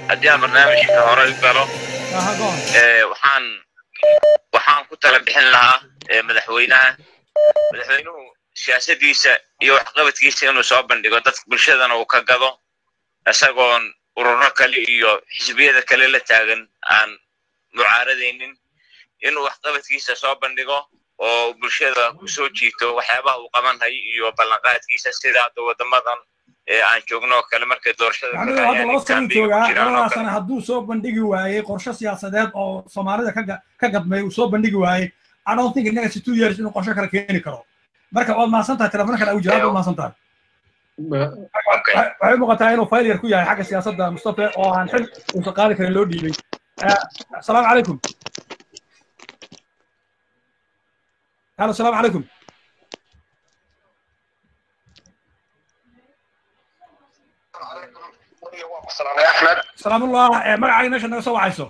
haddii aan barnaamijka hore u galo aha go on ee, waxaan waxaan ku tala bixin lahaa ee, madaxweynaha madaxweynuhu siyaasadiisa iyo waxqabadkiisa inuu soo bandhigo dadka bulshadana uu ka gado isagoon ururo kale iyo xisbiyada kale la taagan aan mucaaradaynin inuu waxqabadkiisa soo bandhigo oo bulshada kusoo jiito waxyaabaha uu qabanhay iyo ballanqaadkiisa sida hadda wadamadan ee aan joogno oo kale markay doorashada anigu galayaan hadda laba sano campaign ku joogaa jiraan oo labadaa kale. sana hadduu soo bandhigi waayey qorshe siyaasadeed oo soomaalida ka ga- ka gadmay uu soo bandhigi waayey i don't think in next two years inuu qorshe kale keeni karo marka waad mahadsan tahay telefoon kale ugu jira waad mahadsan tahay Okay. Waxay- waxay u muuqataa inuu failure ku yahay xagga siyaasadda mustafa oo aan xil uusan qaadi karin loo dhiibay Eh, asalaamu calaykum halo asalaamu calaykum axmed salaamullah eh, magacaaga meesha naga soo wacayso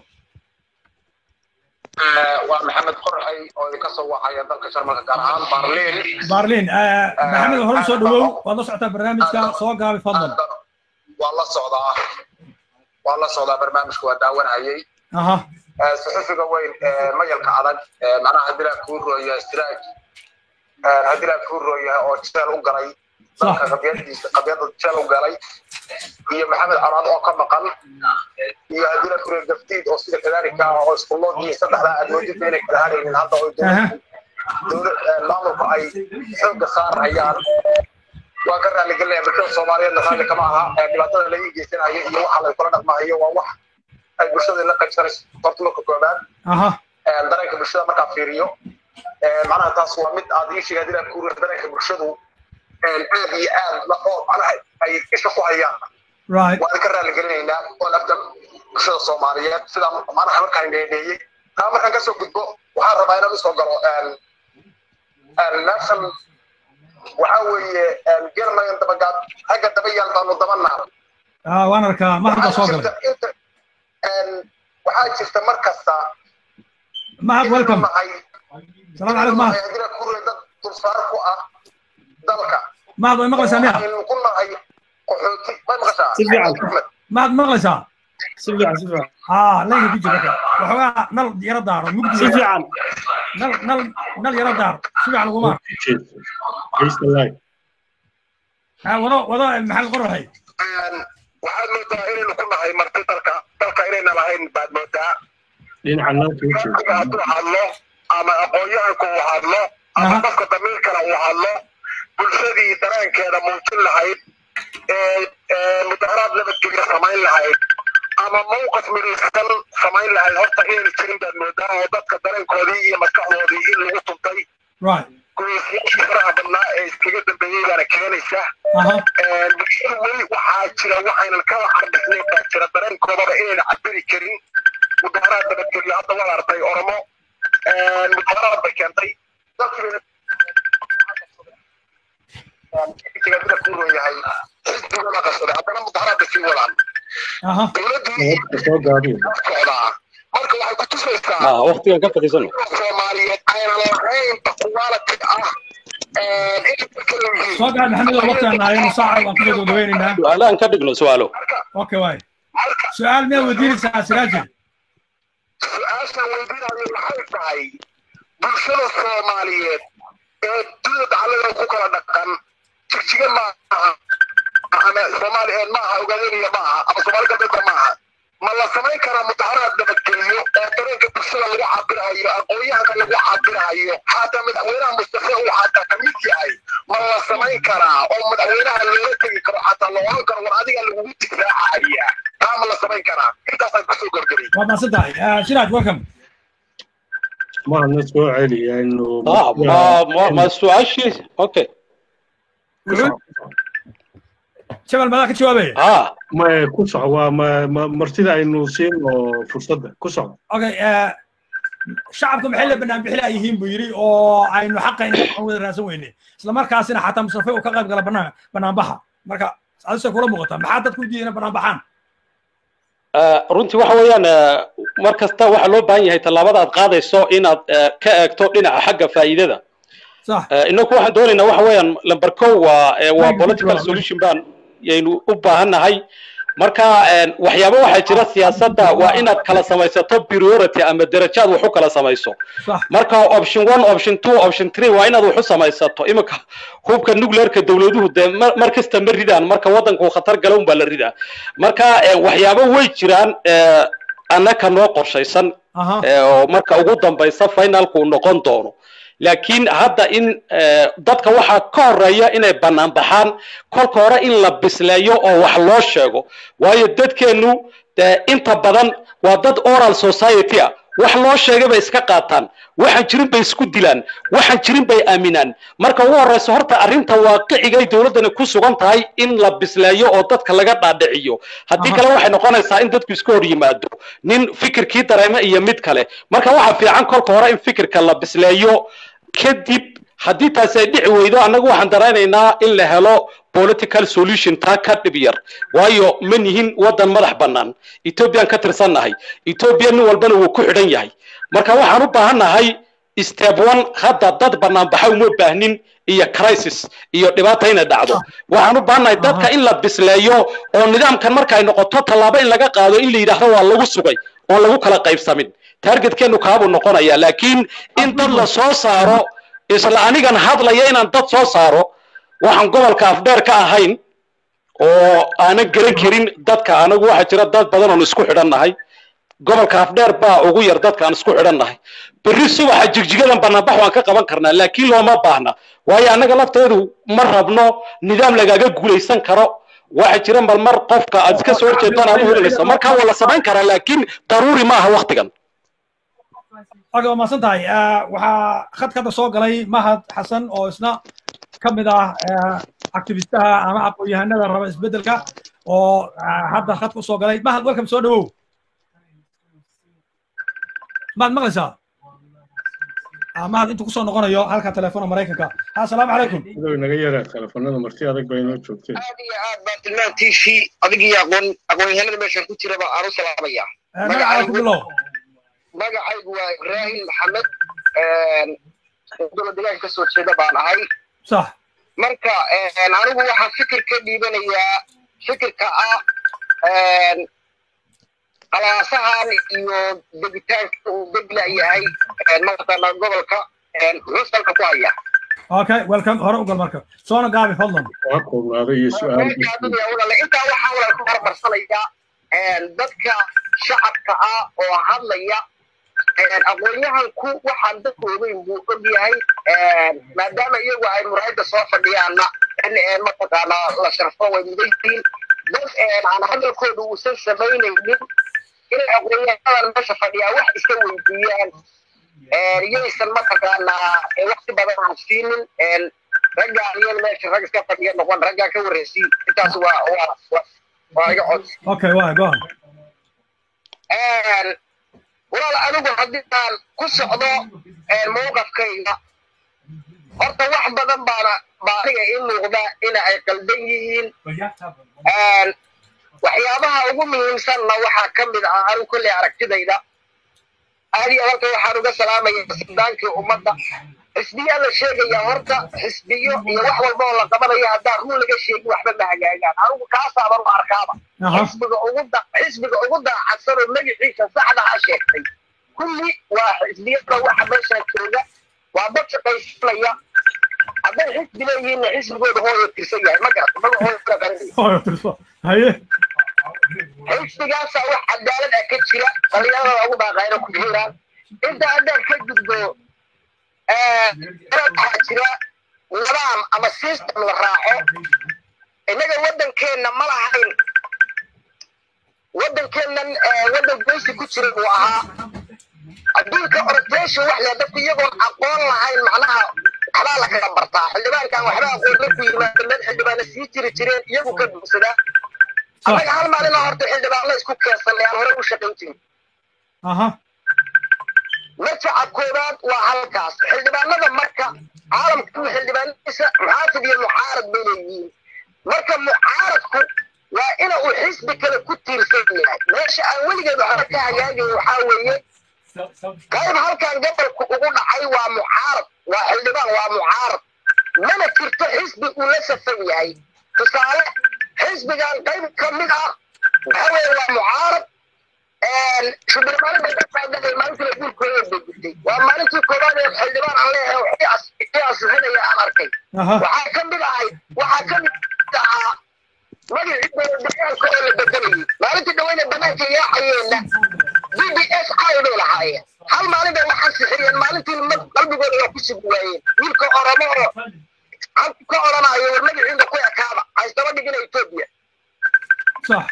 waa maxamed qorxay oo idinka soo wacaya dalka jarmalka gaar ahaan barliin barlin eh, maxamed hore u soo dhawow waad la socotaa barnaamijka soo gaabi fadlan waa la socdaa waa la socdaa barnaamijka waa daawanayay aha suxufiga weyn ee mayalka adag ee macnaha haddii laa kuu rooya istiraaj haddii laa kuu rooya oo jeel u galay dalka qabyadiisa qabyada jeel u galay iyo maxamed caraad oo ka maqan iyo haddii la kure gaftiid oo sida kadaalika ah oo iskuloodii saddexdaa aad moodida inay kala haraynin hadda oo aha dowlad maamulku ay xoogga saarayaan waa ka raaligelinaya bulshada soomaaliyeedna raalli kama aha ee dhibaatada laga geysanayo iyo waxa lay kula dhaqmahayo waa wax ay bulshada la qaybsanayso horta marka koobaad aha dareenka bulshada markaa fiiriyo macnaha taas waa mid aad ii sheegay hadii ku dareenka bulshadu aad iyo aad la oo macnaha ay isha ku hayaan right waan ka raaligelinaynaa oo laftan bulshada soomaaliyeed sidaa macnaha markaan dheedheeyey taa markaan kasoo gudbo waxaan rabaa inaan usoo galo meeshan waxaa weeye gelmayan dabagaad ragga daba yaal baanu daba naar ah waan arkaa mahad baa soo galay waxaa jirta mar kasta mahad welcome nahay salaam calaykum mahad hadii ku dad dulsaar ku ah dalka mahad way maqlaysaa miya aynu ku nahay qaxooti may maqashaa Si fiican. Axmed? mahad maqlaysaa si fiican si fiican ah laynka ku jira waxoogaa nal yaro daaro mugdi si fiican nal nal nal yaro daar si fiican laguma Haysta live. ah wado wado maxamed qoraxay waxaad moodaa inaynu ku nahay marti dalka dalka inayna lahayn baad moodaa dhinaca nalka u jeeda dadka hadduu hadlo ama aqoon-yahanku uu hadlo ama Aha. qofka damiirkana uu hadlo bulshadii dareenkeeda muujin lahayd ee ee mudaharaad nabadgelyo samayn lahayd ama mawqif midaysan samayn lahayd horta inaynu jirin baad moodaa oo dadka dareenkoodii iyo maskaxdoodii in lagu tuntay right guriyasyaashii faraha badnaa ee iskaga dambeeyey baana keenaysa aha bulshada weli waxaa jira waxaynan kala carbixnayn baa jira dareenkoodaba inayna cabiri karin mudaharaad nabadgelyo hadda waad artay oromo mudaharaad bay keentay dadkiiba ku yahay xisbigana qabsaday haddana mudaharaad bay sii wadaan aha dowladdii Waqti soo gaabiyo socdaa marka waxay ku tusaysaa ah waqtigan ka fadhiisano soomaaliyeed aynan lahayn quality ah inay dadka leeyihiin soo gaar maxamed oo waqti aan nahay saaca waan kusoo gabagabeynaynaa su-aalahan ka dhigno su-aalo okay waay marka su-aal miyaa weydiinaysaa siraaji su-aashaan weydiinayo waxay tahay bulshada soomaaliyeed ee dunida dacaladan ku kala dhaqan jigjiga maaha ama soomaali maaha ogaadeniya maaha ama soomaali galbeedka maaha ma la samayn karaa mudaharaad nabadgeliyo oo dareenka bulshada lagu cabirahayo aqoon-yahanka lagu cabirahayo xataa madaxweynaha mustafe uu xataa kamid yahay ma la samayn karaa oo madaxweynaha loola tegi karo xataa la oran karo war adiga lagugu difaacaya taa ma la samayn karaa intaasaan kusoo gargaray waa mahadsan tahay Ah, siraaj welcome mahadna soo celiya inuu ah ma ma ma su-aashii okay jabal madaa ka jawaabaya ah ma ku soco waa ma ma martida aynu siino fursadda ku soco okay eh, shacabka maxay la banaan bixi yihiin buu yidhi oo aynu xaqayna aan wada raadsan weyne isla markaasina xataa mustafe uu ka qayb gala banaan banaanbaxa marka adise kula muuqata maxaa dadku u diideen banaan baxaan Ah, runtii waxa weeyaan ah, mar kasta waxaa loo baahan yahay tallaabada aad qaadayso inaad ah, ka eegto dhinaca xagga faa'iidada sax Ah, inagu waxaan doonaynaa waxa weeyaan lamber kow waa eh, waa Thank you, political Joel. solution baan yaynu u baahannahay marka waxyaabo waxaa jira siyaasadda waa inaad kala samaysato priority ama darajaad wax u kala samayso صح marka option one option two option three waa inaad wax u samaysato iminka hubka nuclearka dowladuhu dee mar mar kasta ma ridaan marka waddanku khatar gala unbaa la ridaa marka eh, waxyaabo way jiraan eh, annaka noo qorshaysan اها eh, oo marka ugu dambaysa finalku uu noqon doono laakiin hadda in eh, dadka waxaa ka horeeya inay bannaan baxaan kolka hore in la bisleeyo oo wax loo sheego waayo dadkeennu dee inta badan waa dad oral society ah wax loo sheegay bay iska qaataan waxaan jirin bay isku dilaan waxaan jirin bay aaminaan marka ugu horreysa horta arrinta waaqicigay dowladdani ku sugan tahay in la bisleeyo oo dadka laga dhaadhiciyo haddii Aha. kale waxay noqonaysaa in dadku iska hor yimaado nin fikirkii dareeme iyo mid kale marka waxaa fiican kolka hore in fikirka la bisleeyo kadib haddii taasi ay dhici weydo annagu waxaan daraynaynaa in la helo political solution taa ka dhib yar waayo ma nihin waddan madax bannaan ethoobiyan ka tirsannahay etoobiya nin walbana wuu ku xidhan yahay marka waxaan u baahannahay step one hadda dad banaanbaxa uma baahnin iyo crisis iyo dhibaata inay dhacdo waxaan u baahannahay dadka in la bisleeyo oo nidaamkan marka ay noqoto tallaabo in laga qaado in la yidhaahdo waa lagu sugay oon lagu kala qaybsamin targetkeenu kaabuu noqonaya laakiin in dad la soo saaro isla anigan hadlaya inaan dad soo saaro waxaan gobolka afdheer ka ahayn oo aanan garan karin dadka anagu waxaa jira dad badan oon isku xidhannahay gobolka afdheer baa ugu yar dadka aan isku xidhannahay berri subaxa jigjigadan banaanbax waan ka qaban karnaa laakiin looma baahna waayo annaga lafteedu ma rabno nidaam lagaaga guulaysan karo waxaa jira marmar qofka aad iska soo horjeedaan aad u helinayso markaa waa la samayn karaa laakiin daruuri ma aha waktigan oga waa mahadsan tahay Eh, waxaa khadka hadda soo galay mahad xasan oo isna ka mid ah eh, activistaha ama aqoon-yahanada raba isbeddelka oo eh, hadda khadka usoo galay mahad welcome soo dhawow mahad maqlaysaa Ah, mahad intuu kusoo noqonayo halka telefoona maraykanka assalaamu calaykum Adoo inaga yaraa telefoonada marti adag bay inoo joogteen aad iyo aad baa tilmaantiisii adigii aqoon aqoon-yahanada meeshan ku jiraba aan u salaamaya Eh, magacaaga ku bilow magacaygu waa ibraahim maxamed dowlad deegaanka kasoo jeeda baan ahay sax marka anigu waxaan fikir ka dhiibanayaa fikirka ah qalaasahan iyo degitaanka uu degla yahay mataqaana gobolka muxuu salka ku haya okay welcome hore u gal marka soona gaabi fadlan waa koobnaaday iyo su-aal intaa waxaa wala ku hormarsanayaa dadka shacabka ah oo hadlaya aqoon-yahanku waxaan dadku ogeyn buu og yahay maadaama iyagu ay muraayadda soo fadhiyaanna in mataqaanaa la sharfo way mudan yihiin dad aan hadalkooda uusan samaynaynin inay aqoon-yahanadan meesha fadhiyaa wax iska weydiiyaan iyaysan mataqaanaa waqti badan aan siinin raggaan iyada meesha rag iska fadhiya noqon raggaan ka warreysii intaas waa waa waa iga cod okay waa go on walaal anigu haddii aan ku socdo mowqafkayga horta wax badan baana baa aniga ii muuqda in ay qaldan yihiin waxyaabaha ugu muhiimsanna waxaa ka mid ah anigu kolley aragtidayda aad iyo halka waxaan uga salaamaya sildaankii ummadda xisbiyaa la sheegaya horta xisbiyo iyo wax walba oo la qabanayo haddaan run laga sheegin waxba ma hagaagaan anigu kaasaaban u arkaaba xisbiga ugu da xisbiga ugu daacadsan oo magaciisa saxda ha sheegtay kulli waa xisbiyada waxa meesha jooga waa dad shaqaysanaya hadday xisbi leeyihiinna xisbigooda hooyo tirsan yahay ma garata magacooda garanaya hooyo tirso haye xisbigaasaa wax cadaalad ah ka jira dhalinyarada ugu baaqayna ku jiraan inta haddaan ka gudbo waxaa jira nidaam ama system la raaco innaga waddankeenna ma lahayn waddankeennan waddan goysi ku jira buu ahaa adduunka orientation wax leh dadku iyagoon aqoon lahayn macnaha waxbaa la kala bartaa xildhibaankan waxba aqoon markuu yimaado meel xildhibaana sii jiri jireen iyagu ka dhuugsadaa annaga hal maalin oo horta xildhibaanla isku keensanay aan hore u shaqayn jirin aha marjaca koowaad waa halkaas xildhibaanada marka caalamka xildhibaanadiisa muxaafid iyo mucaarad bay leeyihiin marka mucaaradku waa ina uu xisbi kale ku tiirsan yahay meesha aan weligeed waxba ka hagaagayn waxaa weeye qayb halkan gobolku ugu dhacay waa mucaarad waa xildhibaan waa mucaarad mana jirto xisbi uu la safan yahay tusaale xisbigan qayb ka mid ah waxa weeye waa mucaarad shubirmaalin bay dadkaadhaqay maalintii la guurkooda bedentay waa maalintii koowaad ee xildhibaan aan leeyahay waxii asixinaya aan arkay aha waxaa ka mid ahay waxaa ka mid ahaa magacii dowladayaalka oo la bedelayay maalintii dhaweyne banaanka yaacayeenna b b s i bay lahaayeen hal maalin bay waxaa sixiriyeen maalintii ma- qalbigooda waa ku sugi waayeen wiilka oromo oo halku ka odhanayo war magaciinda ku ekaaba haystaba dhigina etoobiya sax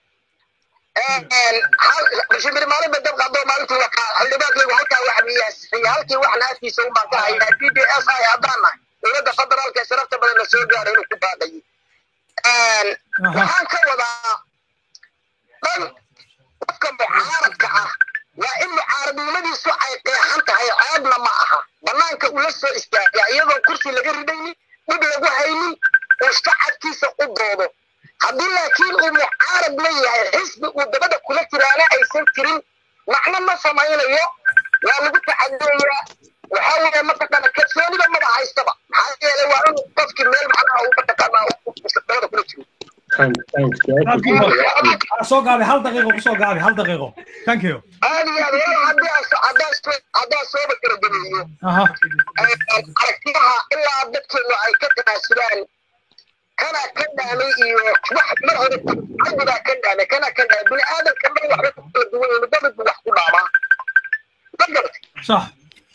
shibir maalin ba dab qado maalintii wakaa xildhibaankaygu halkaa wax miyaasixiyey halkii waxna afkiisa un baan ka haynaa b b s i haddaan nahay dowladda federaalka ee sharafta badan la soo gaaray inuu ku baaqayay waxaan ka wadaa dhan qofka mucaaradka ah waa in mucaaradnimadiisu ay qeexan tahay ceebna ma aha banaanka ula soo istaagaa iyadoo kursi laga ridaynin dhib lagu haynin uu shacabkiisa u doodo haddii laakiin uu mucaarad leeyahay xisbi uu dabada kula jiraana aysan jirin macno ma samaynayo waa lagu tacadiyayaa waxaa weeye mataqaana kalsoonida maba haystaba maxaa yeelay waa inuu qofkii meel macnaha uu mataqaanaa dabada kula jiro Thank- thanks. Jawaabta ku soo gaabay hal daqiiqo kusoo gaabay hal daqiiqo thank you aad iyo aad walaal haddii aan so- haddaan soo haddaan sooba kala geliyo aha aragtiyaha ilaa dadkeenu ay ka tanaasulaan kana ka dhaamay iyo wax mar hore cabdigaa ka dhaamay kana ka dhaamay bini aadamka dhan waxba ku kala duwan yihiin midba midbu wax ku dhaamaa ma garatay sax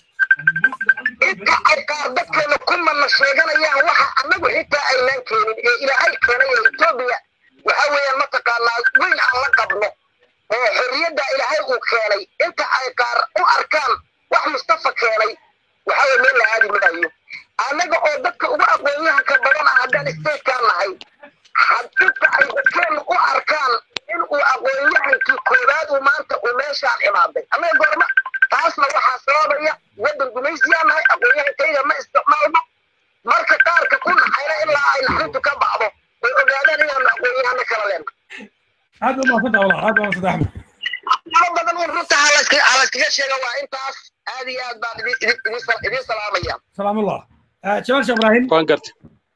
inta ay qaar dadkeena ku mana sheeganayaan waxa annagu xitaa aynaan keenin ee ilaahay keenay ee etoobiya waxa weeyaan mataqaanaa weyn aan la qabno oo xorriyadda ilaahay uu keenay inta ay qaar u arkaan wax mustafa keenay waxa weye meel la aadi maayo annaga oo dadka ugu aqoonyahanka badan ah haddaan statekaan nahay hadinta ay dadkeenu u arkaan in uu aqoonyahankii koowaad uu maanta uu meeshaan imaaday annaga goorma taasna waxaa sababaya waddan gumaysiyaa nahay aqoonyahankayga ma isticmaalno marka qaarka ku naxayna ilaa ay naxrintu ka bacdo way ogaadaan inaanu aqoonyahano kala leenahay aad baa mahadsantaha walaal aad baa mahadsantaha axmed ma badan in runta halaska halaskaga sheega waa intaas aad iyo aad baan idin idin- idin sal- idin salaamaya salaamullah jamaal sheekh ibraahim waan gartay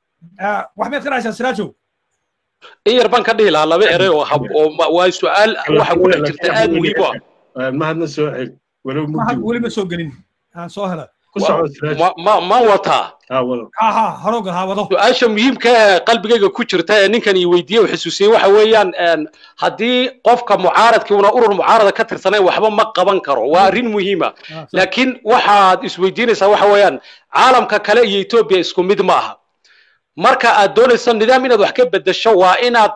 wax miyaad ka dhahaysaa siraajow in yar baan ka dhihi lahaa laba erey oo hab oo ma- waa su-aal waxa ku dhex jirta aad muhiim u ah Ah, mahadna soo cel walow Mahad mugdi weli ma soo gelin aan soo hela ku soco siraaj ma ma ma wataa ah wado ha ha haroogal ha wado su-aasha muhiimka ee qalbigayga ku jirta ee ninkan ii weydiiyey uu xusuusiyey waxa weeyaan een, haddii qofka mucaaradkii una urur mucaarada ka tirsanayn waxba ma qaban karo waa arrin muhiima Ah, sax. laakiin waxaad isweydiinaysaa waxa weeyaan caalamka kale iyo etoobiya isku mid ma aha marka aad doonayso nidaam inaad wax ka bedesho waa inaad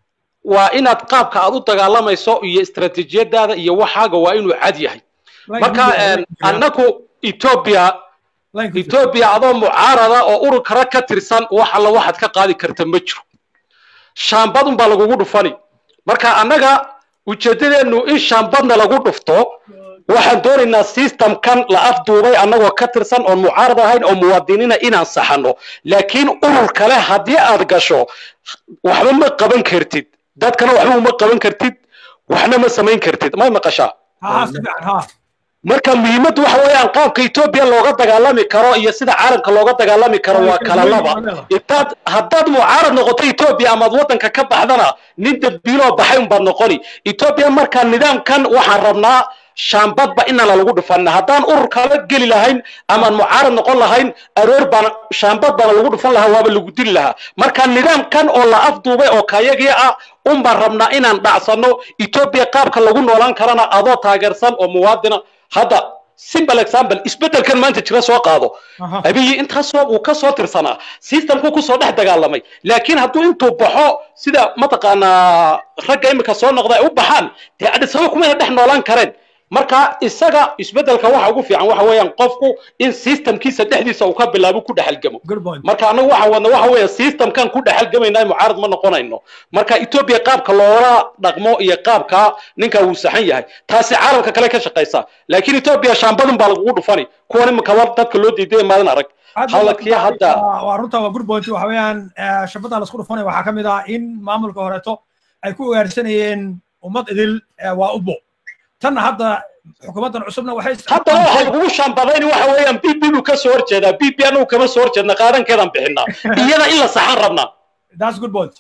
waa inaad qaabka aad u dagaalamayso iyo istaraatiijiyadaada iyo waxaaga waa inuu cad yahay marka een, annagu etoobiya Line-ku jiro. etoobiya adoo mucaarada oo urur kale ka tirsan wax alla waxaad ka qaadi karta ma jiro shaambadun baa lagugu dhufani marka annaga ujeeddadeennu in shaambadna lagu dhufto waxaan doonaynaa systemkan la afduubay annagoo ka tirsan oon mucaarad ahayn oo muwaadiniina inaan saxano laakiin urur kale haddii aad gasho waxba ma qaban kartid dadkana waxba uma qaban kartid waxna ma samayn kartid may maqashaa ha ha si fiican ha marka muhiimaddu waxa weeyaan qaabka etoobiya looga dagaalami karo iyo sida caalamka looga dagaalami karo waa kala laba intaad haddaad mucaarad noqoto etoobiya amaad waddanka ka baxdana nin dambiiloo baxay unbaad noqoni etoobiya marka nidaamkan waxaan rabnaa shaambadba inaan lagu dhufan haddaan urur kala geli lahayn amaan mucaarad noqon lahayn aroor baan shaambad baana lagu dhufan lahaa waaba lagu dili lahaa marka nidaamkan oo la afduubay oo kayagii ah un baan rabnaa inaan dhacsano etoobiya qaabka lagu noolaan karana adoo taageersan oo muwaadina hadda simple example isbeddelkan maanta jira soo qaado Aha. abiyi intaasoo uu ka soo tirsanaa systemku kusoo dhex dagaalamay laakiin hadduu intuu baxo sida mataqaanaa ragga imika soo noqda ay u baxaan dee adhisaba kumayna dhex noolaan kareen marka isaga isbeddelka waxa ugu fiican waxa weeyaan qofku in systemkiisa dhexdiisa uu ka bilaabo ku dhexalgamo good point marka anagu waxaan wadna waxa weeye systemkan ku dhexalgamaynaa mucaarad ma noqonayno marka etoobiya qaabka loola dhaqmo iyo qaabka ninka uu saxan yahay taasi caalamka kale ka shaqaysa laakiin etoobiya shaambadun baa lagugu dhufani kuwan imika war dadka loo diiday maalin arag hadalkii hadda waa runta waa good point waxa weeyaan eh, shabada la isku dhufanaya waxaa ka mid ah in maamulka horeeto ay ku ugaarsanayeen ummad idil eh, waa ubo tanna hadda xukuumaddan cusubna waxay haddana waxaa lagugu shaambadayni waxa weeyaan b b buu ka soo horjeedaa b b anagu kama soo horjeedna qaadankeedaan bixinaa iyada in la saxan rabnaa that's good point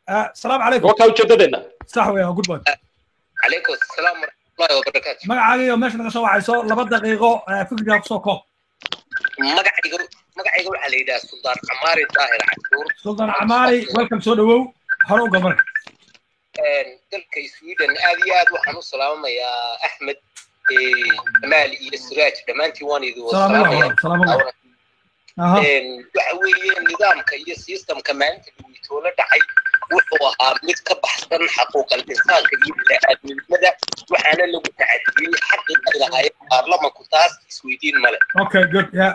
السلام عليكم waa kaa ujeedadeena صح ويا جود بوي calaykum asalaam waraxmatullahi wabarakaatu magacaaga meesha naga soo wacayso laba daqiiqo fikrigaa kusoo koob magacayga magacayga waxaa la yidhaha suldaan camaari daahir cashuur sultan camaari welcome soo dhawow hore u gabar dalka sweden aad iyo aad waxaan u salaamamayaa axmed jamaal iyo siraaj dhammaantiin waan idin salaam salaamaya allah salaam allah aha waxa weeye nidaamka iyo systemka maalinta dhaweytoola dhacay wuxuu ahaa mid ka baxsan xaquuqal insaanka iyo bini'aadminimada waxaana lagu tacadiyey xaqii ay lahaayeen baarlamanku taas isweydiin male okay good yeah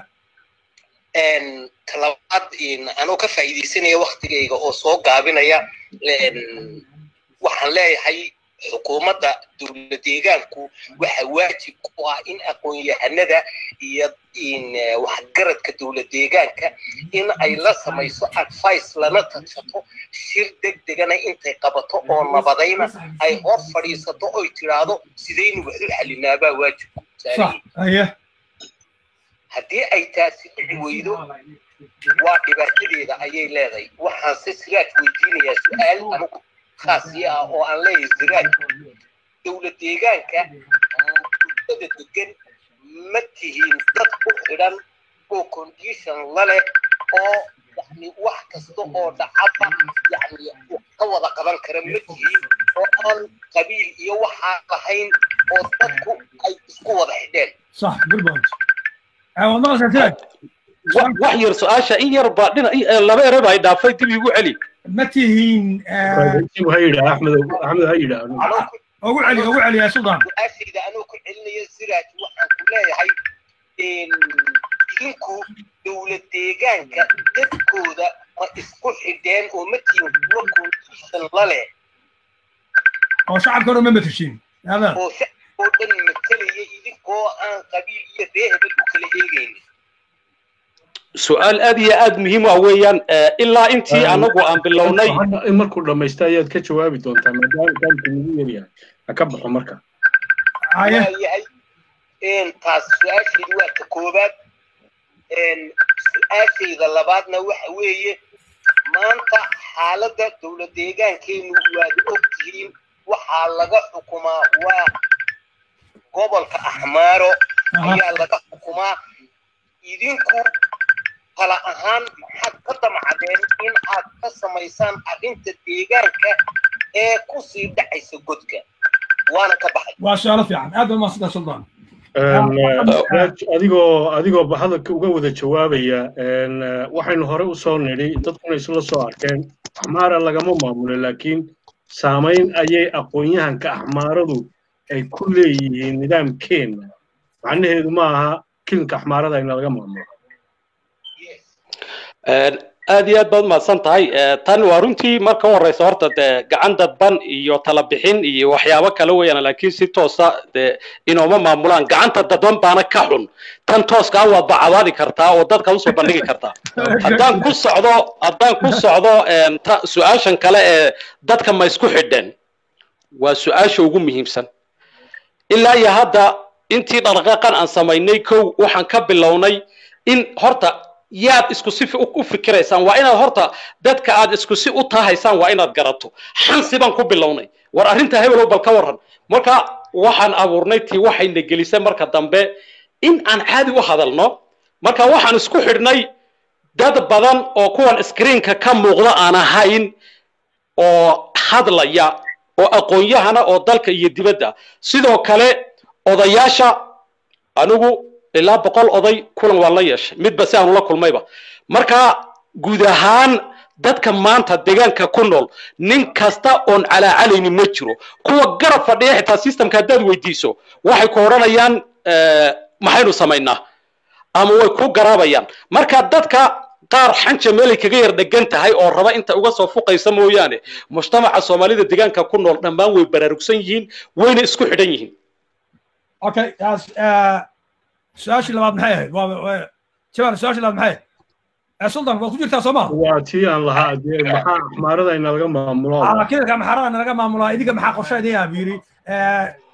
talabaad anoo ka faa'iidaysanaya waktigayga oo soo gaabinaya waxaan leeyahay xukuumadda dowlad deegaanku waxa waajib ku ah in aqoon-yahanada iyo waxgaradka dowlad deegaanka in ay la samayso advice lana tashato shir deg degana intay qabato oo nabadayna ay hor fadhiisato oy tidhaahdo sidaynu wax u xalinaabaa waajibku صح ايه haddii ay taasi dhici weydo waa dhibaatadeeda ayay leedahay waxaan se siraaj weydiinayaa su-aal anigu khaasi ah oo aan leeyahay siraaj dowlad deegaanka bulshada degan ma tihiin dad ku xidhan oo condition la leh oo yani wax kasta oo dhacaba yani ka wada qaban kara ma tihiin oo aan qabiil iyo waxaa lahayn oo dadku ay isku wada xidheen صح good point والله سنتاج Wa- wax yar su-aasha in yar baa dhina in- eh, laba ereba ay dhaafay dib igu celi ما تهين Raadiintiibu ha yidhaa axmed axmed ha yidhaa anoo ku اقول علي اقول علي يا سلطان su-aashayda anoo ku celinayo siraaj waxaan ku leeyahay idinku dowlad deegaanka dadkooda ma isku xidheen oo ma tihin kuwa condition la leh او شعب كانوا ما متشين هذا oo shacab oo dhan matalaya idinkoo aan qabiil iyo ree hebel u kala eegaynin su-aal aad iyo aad muhiim ah weeyaan eh, ilaa intii Eh, anagu aan bilownay Hadda in markuu dhamaysta ayaad ka jawaabi doontaa maadaama kaamku ugu yaryahay ha ka baxo marka هاي waayahay taas su-aashaydu waa ka koobaad su-aashayda labaadna waxa weeye maanta xaaladda dowlad deegaankeenu waad og tihiin waxaa laga xukumaa waa gobolka axmaaro Aha. ayaa laga xukumaa idinku tala ahaan maxaad ka damcadeen in aad ka samaysaan arrinta deegaanka ee kusii dhacaysa godka waana ka baxay وسؤال في عن هذا ما صدق سلطان Een, eh, Raaj, adigoo adigoo ba hadalka uga wada jawaabaya een, eh, waxaynu hore u soo nidhi dadkuna isla soo arkeen axmaara lagama maamulo laakiin saamayn ayay aqoon-yahanka axmaaradu ay ku leeyihiin nidaamkeenna macnaheedu ma aha kilinka axmaarada in laga maamulo Eh, aad iyo aad baad umahadsan tahay Eh, tan waa runtii marka u horeysa horta dee gacan dadban iyo tala bixin iyo waxyaabo kale weeyaan laakiin si toosa dee inooma maamulaan gacanta dadban baana ka xun tan tooska ah waad bacabaadi kartaa oo dadka usoo bandhigi kartaa haddaan ku socdo haddaan ku socdo een, ta- su-aashan kale ee dadka ma isku xidheen waa su-aasha ugu muhiimsan ilaa iyo hadda intii dhaqdhaqaaqan aan samaynay kow waxaan ka bilownay in horta yaad isku si fi- u fikiraysaan waa inaad horta dadka aad isku si u tahaysaan waa inaad garato xansi baan ku bilownay war arrinta hebelow bal ka warran marka waxaan abuurnay tii waxayna gelisay marka dambe in aan caadi u hadalno marka waxaan isku xidhnay dad badan oo kuwan screenka ka muuqda aan ahayn oo hadlaya oo aqoon-yahana oo dalka iyo dibadda sidoo kale odayaasha anigu ilaa boqol oday kulan waan la yeeshay midba si aanu la kulmayba marka guud ahaan dadka maanta deegaanka ku nool nin kasta oon calaacalaynin ma jiro kuwa garab fadhiya xitaa systemka haddaad weydiiso waxay ku odhanayaan eh, maxaynu samaynaa ama way ku garaabayaan marka dadka qaar xanja meelay kaga yar dhegan tahay oo raba inta uga soo fuqaysa mooyaane mujtamaca soomaalida deegaanka ku nool dhammaan way baraarugsan yihiin wayna isku xidhan yihiin اوكي يا س- آه، سؤال اللي بعد محيه شباب السؤال اللي بعد محيه يا سلطان waa ku jirtaa soomaa waa tii aan lahaa dee maxaa axmaarada in laga maamulo كذا كان محران انا ما ملا idinka maxaa qorshe idin yaa biri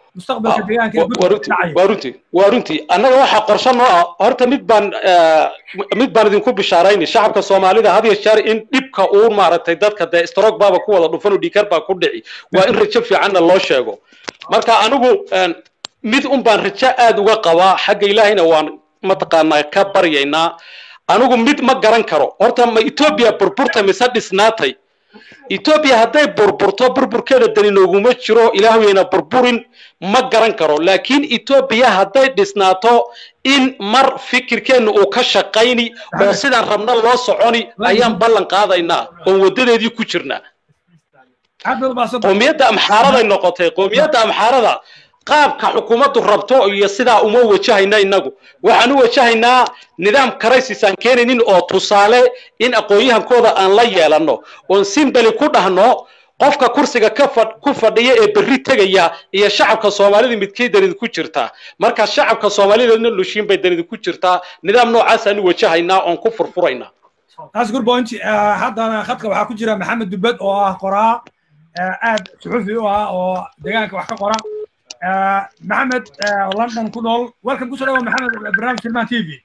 mustaqbalka deegaanka ee waa guddiga runtii dhacaya waa runtii waa runtii annaga waxaa qorshe noo ah horta mid baan eh, mid baan idinku bishaarayni shacabka soomaalida had iyo jeer in dhibka uu maaragtay dadka dee stroke baaba ku wada dhufan oo dhiikar baa ku dhici waa in rajo fiicanna loo sheego marka anigu en, mid un baan rajo aad uga qabaa xagga ilaahayna waan mataqaanaa ka baryaynaa anigu mid ma garan karo horta ma etoobiya burburta mise dhisnaatay etoobiya hadday burburto burburkeeda dani nooguma jiro ilaahweyna burburin ma garan karo laakiin etoobiya hadday dhisnaato in mar fikirkeenna uu ka shaqayni oo sidaan rabna loo soconi ayaan ballan qaadaynaa oon wadadeedii ku jirnaa aad baad umaadsan qoomiyadda amxaaraday noqotay qoomiyadda amxaarada qaabka xukuumaddu rabto iyo sidaa uma wajahayna innagu waxaan u wajahaynaa nidaam crisis aan keenaynin oo tusaale in aqoon-yahankooda aan la yeelanno oon simbali ku dhahno qofka kursiga ka fadh- ku fadhiya ee berri tegaya iyo shacabka soomaalida midkay danidi ku jirtaa marka shacabka soomaalidana lushiin bay danidi ku jirtaa nidaam noocaasaan u wajahaynaa oon ku furfuraynaa taas good point Eh, haddana khadka waxaa ku jira maxamed dubed oo ah qoraa eh, aad suxufi u ah oo deegaanka wax ka qora Eh, maxamed eh, oo london ku nool welcome kusoo dhawa maxamed barnaamij filmaan t v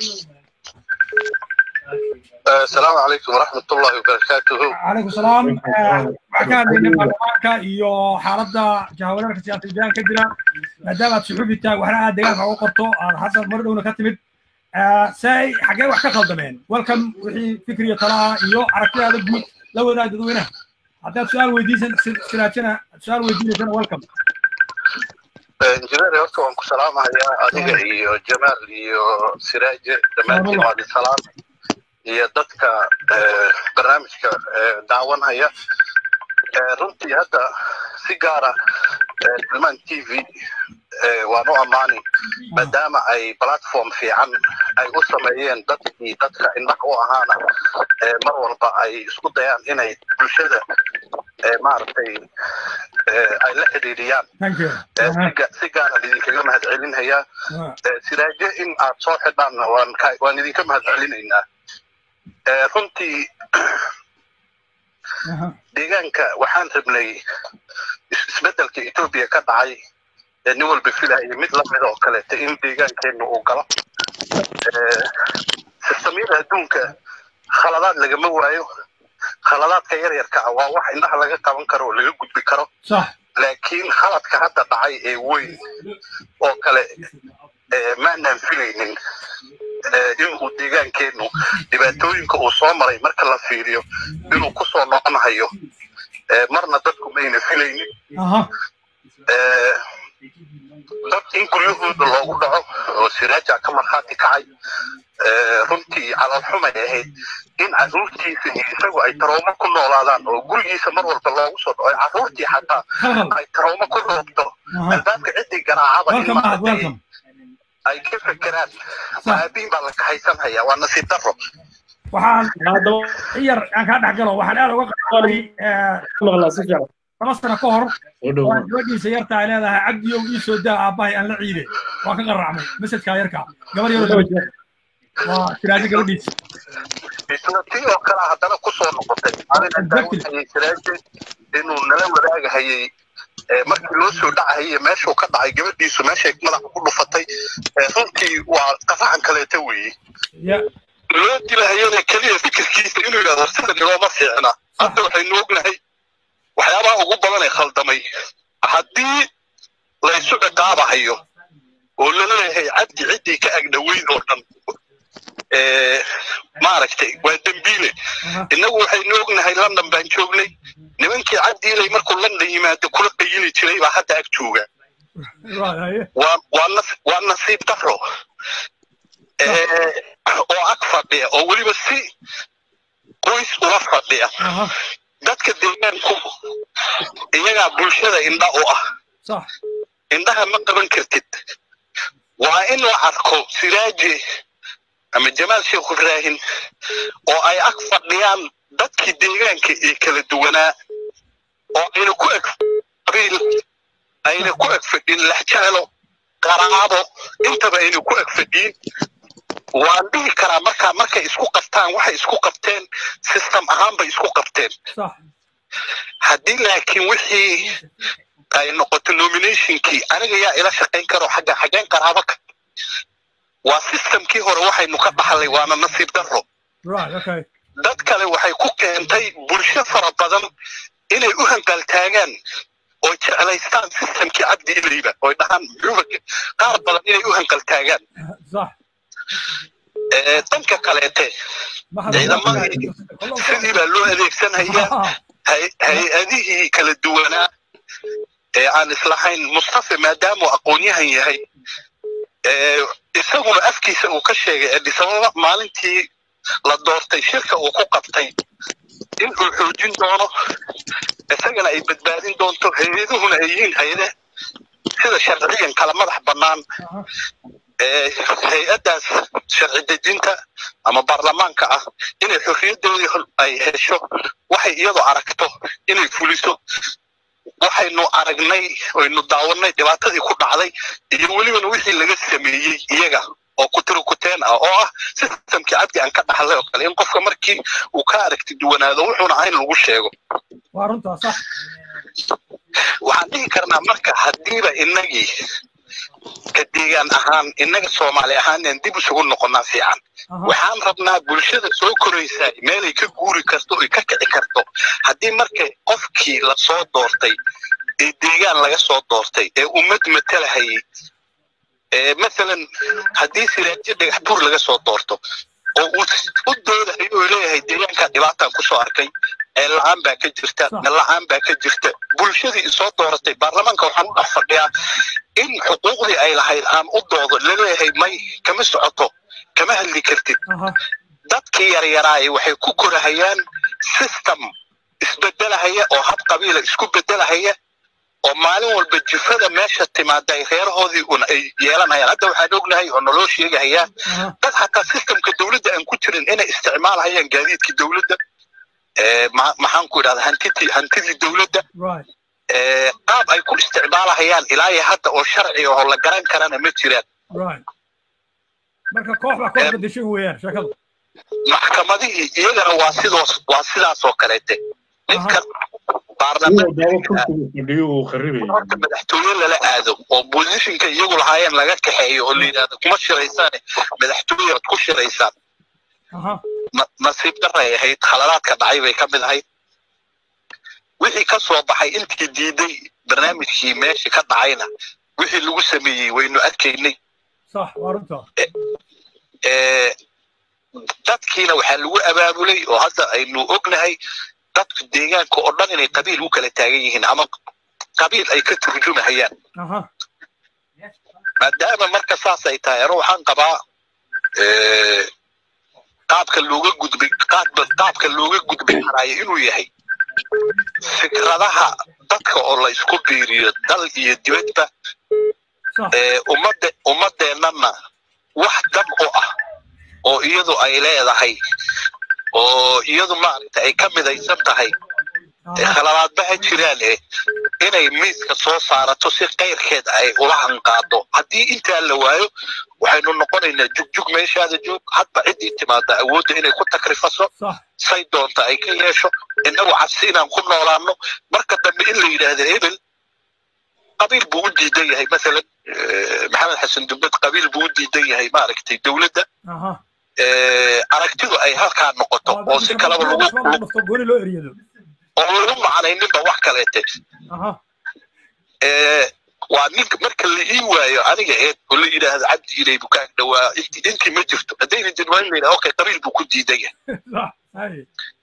السلام عليكم ورحمة الله وبركاته calaykum salaam Eh, waxaan ka hadlaynay baarlamaanka iyo xaaladda jahawareerka siyaasadda deegaanka ka jira maadaama aad suxufi tahay waxna aad deegaanka uga qorto aad hadda mar dhowna ka timid Eh, say xaggee wax ka khaldameen welcome wixii fikriya talaha iyo aragtidaada guud la wadaag dadweynaha haddaad su-aal weydiisan siraajana su-aal weydiinaysana welcome injineer horta waan ku salaamahayaa adiga iyo jamaal iyo siraaje dhammaantiin waad isalaam iyo dadka eh, barnaamijka eh, daawanhaya Eh, runtii hadda si gaara eh, tilmaan t v eh, waan u ammaani maadaama ay platform fiican ay u sameeyeen dadkii dadka indhaha u ahaana eh, mar walba ay isku dayaan inay bulshada eh, maaragtay eh, ay la xidhiidhiyaan thank you Eh, si ga- si gaara idinkaga mahadcelinayaa Ah, Eh, siraaje in aad soo xidhaanna waan ka- waan idinka mahadcelinaynaa Eh, runtii aha. deegaanka waxaan rabnay is- isbeddelka etoobiya ka dhacay ee nin walba filaaya mid lamid oo kaleeta in deegaankeenna uu galo Eh, sistamyada adduunka khaladaad lagama waayo khaladaadka yaryarka ah waa wax indhaha laga qaban karo oo laga gudbi karo sax laakiin khaladka hadda dhacay ee weyn oo kale eh, maanaan filaynin eh, inuu deegaankeennu dhibaatooyinka uu soo maray marka la fiiriyo inuu ku soo noqonahayo Eh, marna dadku mayna filaynin aha Eh, dad in guryahooda loogu dhaco oo siraaja ka markhaati kacay Eh, runtii calolxumay ahayd in carruurtiisa iyo isagu ay taroomo ku noolaadaan oo gurigiisa mar walba loogu soo dhaco carruurtii xataa khalkhal ay taroomo ku roobto aha albaabka ciddii garaacaba in welcome ahad maaragtay welcome ay ka fekeraan maabiin baa la kaxaysan hayaa waa nasiib darro waxaan haddaba yar aan kaa dhex galo waxaan aad uga qaatay maqlaa si fiican laba sano ka hor u dhow oo gabadhiisa yarta ay leedahay cabdiyow ii soo daa aabbahay aan la ciide waan ka qarracmay mesajkaa yarka gabar yaroo laba jir waa siraajo gabadhiisa isla tii oo kale haddana ku soo noqotay anina daawinayay siraaje inuu nala wadaagahayay ee markii loo soo dhacahayay meeshuu ka dhacay gabadhiisu meeshay madaxa ku dhufatay ee runtii waa qafacan kaleeta weeye ya loo dilahayana keliya fikirkiisa inuu yidhahdo sidan ilooma fiicna hadda waxaynu ognahay waxyaabaha ugu badan ee khaldamay haddii laysu ciqaabahayo oo laleeyahay cabdi ciddii ka agdhoweyn oo dhan ee, maaragtay waa dembiile aha innagu waxaynu ognahay london baan joognay nimankii cabdiilay markuu london yimaado kula qayili jiray baa hadda ag jooga waa haye waa waa nas- waa nasiib daro ee, oo ag fadhiya oo weliba si qoys ula fadhiya aha dadka deegaanku iyagaa bulshada indha u ah sax indhaha ma qaban kartid waa in la arko siraaje ama jamaal sheekh ibraahim oo ay ag fadhiyaan dadkii deegaanka ee kala duwanaa oo ayna ku eg qabiil ayna ku eg fadhin laxjaalo qaraabo intaba ayna ku eg fadhiin waan dhihi karaa markaa markay isku qabtaan waxay isku qabteen system ahaan bay isku qabteen sax haddii laakiin wixii ay noqoto nominationkii aniga yaa ila shaqayn karo xagga xageen qaraabo ka waa systemkii hore waxaynu ka dhaxlay waana nasiib darro right okay dad kale waxay ku keentay bulsho fara badan inay u hanqaltaagaan oo jeclaystaan systemkii cabdi ilayba oy dhahaan muxuuba qaar badan inay u hanqaltaagaan صح Eh, danka kaleete ما ciidamadii sidii baa loo adeegsanayaa hay- hay-adihii kala duwanaa ee aan islahayn mustafa maadaamuu aqoon-yahan yahay ee isaguna afkiisa uu ka sheegay adisababa maalintii la doortay shirka uu ku qabtay in uu xoojin doono isagana ay badbaadin doonto hay-aduhuna ay yihiin hay-ade sida sharciyan kala madax bannaan ee hay-addaas sharci dejinta ama baarlamaanka ah inay xorriyadoodii hol- ay hesho waxay iyadu aragto inay fuliso waxaynu aragnay oynu daawanay dhibaatadii ku dhacday iyo welibana wixii laga sameeyey iyaga oo kutirikuteen ah oo ah systemkii cabdi aan ka dhaxlay oo kale in qofka markii uu ka aragti duwanaado wuxuuna ahayn lagu sheego وارنتا صح waxaan dhihi karnaa marka haddiiba innagii ka deegaan ahaan innaga soomaali ahaaneen dib isugu noqonnaa fiican اها waxaan rabnaa bulshada soo koraysaa meelay ka guuri karto oy ka kici karto haddii marka qofkii lasoo doortay ee deegaan laga soo doortay ee ummad matalahayay ee masalan haddii siraajo dhagax buur laga soo doorto oo uu u doodayo oo leeyahay deegaankaa dhibaataan kusoo arkay ee la-aan baa ka jirta Sax. la-aan baa ka jirta bulshadii isoo dooratay baarlamaanka waxaan u dhex fadhiyaa in xuquuqdii ay lahayd aan u doodo laleeyahay may kama socoto kama hadli kartid اها dadkii yaryaraay waxay ku korahayaan system isbedelahaya oo hab qabiila isku bedelahaya oo maalin walba jifada meesha timaada ay reerahoodii un ay yeelanayaan hadda waxaan ognahay oo naloo sheegahayaa اها dad xataa systemka dowladda aan ku jirin inay isticmaalahayaan gaadiidkii dowladda ee ma- maxaan ku idhahda hantidii hantidii dowladda right ee qaab ay ku isticmaalahayaan ilaa iyo hadda oo sharci oo la garan karana ma jiraan right marka koox baa koox bedeshay weeyaan sheekadu maxkamadihii iyagana waa sidoos waa sidaas oo kaleete ninkan iyagoo baarlamaan daawo kursiga fadhiyo uu kharibaya horta madaxtooye lala aado oo bosishinka iyagu lahaayeen laga kaxeeyo oo la yidhahdo kuma shiraysaane madaxtooye aad ku shiraysaan اها na- nasiib daray ahayd khaladaadka dhacay bay ka mid ahayd wixii ka soo baxay intii diiday barnaamijkii meesha ka dhacayna wixii lagu sameeyey waynu arkaynay صح وارنتا ee dadkiina waxaa lagu abaabulay oo hadda aynu ognahay dadka deegaanka oo dhan inay qabiil u kala taagan yihiin ama qabiil ay ka turjumahayaan اها maadaama marka saas ay tahay ano waxaan qabaa ee, qaabka looga gudbay qaabka qaabka looga gudbin karaayo inuu yahay fikradaha dadka oo la isku biiriyo dal iyo dibadba صح ee ummadde ummadeennana wax dab u ah oo iyadu ay leedahay oo iyadu maaragta ay ka midaysan tahay ee اها khaladaadba ha jiraan eh inay miiska soo saarato si kayrkeed ay ula hanqaado haddii intaa la waayo waxaynu noqonaynaa jugjug meeshaada joog hadba ciddii timaada awoodda inay ku takrifaso صح say doonta ay ka yeesho innagu cabsi inaan ku noolaano marka dambe in la yidhaahdo hebel qabiil buu u diidan yahay masalan eh, maxamed xasan dubbed qabiil buu u diidan yahay maaragtay dowladda اها eh, aragtidu ay halkaa noqoto oo si kaleba lagu dhufto gooni loo eriyado oo lagu macnayninba wax kaleete اها ee waa ninka marka la ii waayo aniga eed oo la yidhaahdo cabdi ilay buu ka ag dhawaa inti intii ma jirto haddayna jirin waa in la yidhaha okay qabiil buu ku diidan yahay صح هاي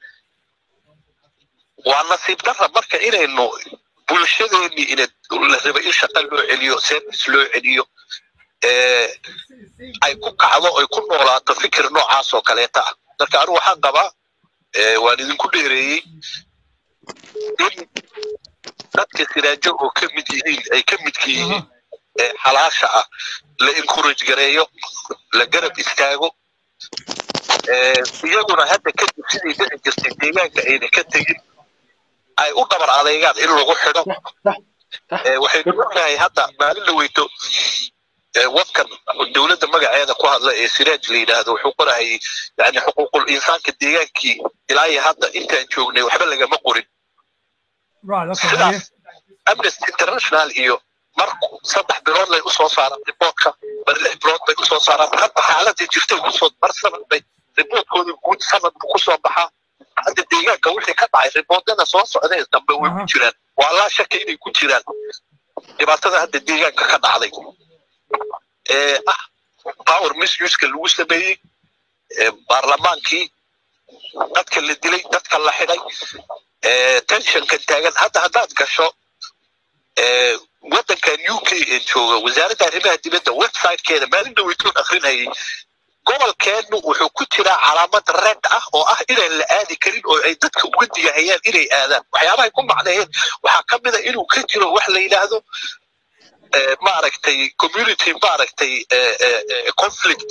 waa nasiib darra marka inaynu bulshadeennii ina la raba in shaqa loo celiyo service loo celiyo ee ay ku kacdo ay ku noolaato fikir noocaas oo kaleeta ah marka anigu waxaan qabaa ee waan idinku dheereeyey in dadka siraajo oo ka mid yihiin ay ka midka yihiin ee xalaasha ah la encourage gareeyo la garab istaago ee iyaguna hadda kadib sidii dhici jirtay deegaanka ayna ka tegin ay u dhabar adeegaan in lagu xidho ee waxaynu ognahay hadda maalin la weyto ee wadkan dowladda magaceeda ku hadla ee siraaj la yidhaahdo wuxuu qorahayay yani xuquuqul insaanka deegaankii ilaa iyo hadda intaan joognay waxba lagama qorin right okay sidaas amnesty international iyo marku saddex bilood lay usoo saaraan riboortka mar lix bilood bay usoo saaraan hadda xaaladii jirtay kusoo mar sanad bay riboortkoodii guud sanad buu kusoo baxaa hadda deegaanka wixii ka dhacay riboortada soo socdee dambe way ku jiraan waa laa shaka inay ku jiraan dhibaatada hadda deegaanka ka dhacday ee ah power misuska lagu sameeyey baarlamaankii dadka la dilay dadka la xidhay tensionka taagan hadda haddaad gasho waddankan u k ee jooga wasaaradda arrimaha dibadda websitekeeda maalin dhaweytoon akrinayay gobolkeennu wuxuu ku jiraa calaamad red ah oo ah inaan la aadi karin oo ay dadka uga digahayaan inay aadaan waxyaabahay ku macneeyeen waxaa ka mid a inuu ka jiro wax la yidhaahdo maaragtay community maaragtay conflict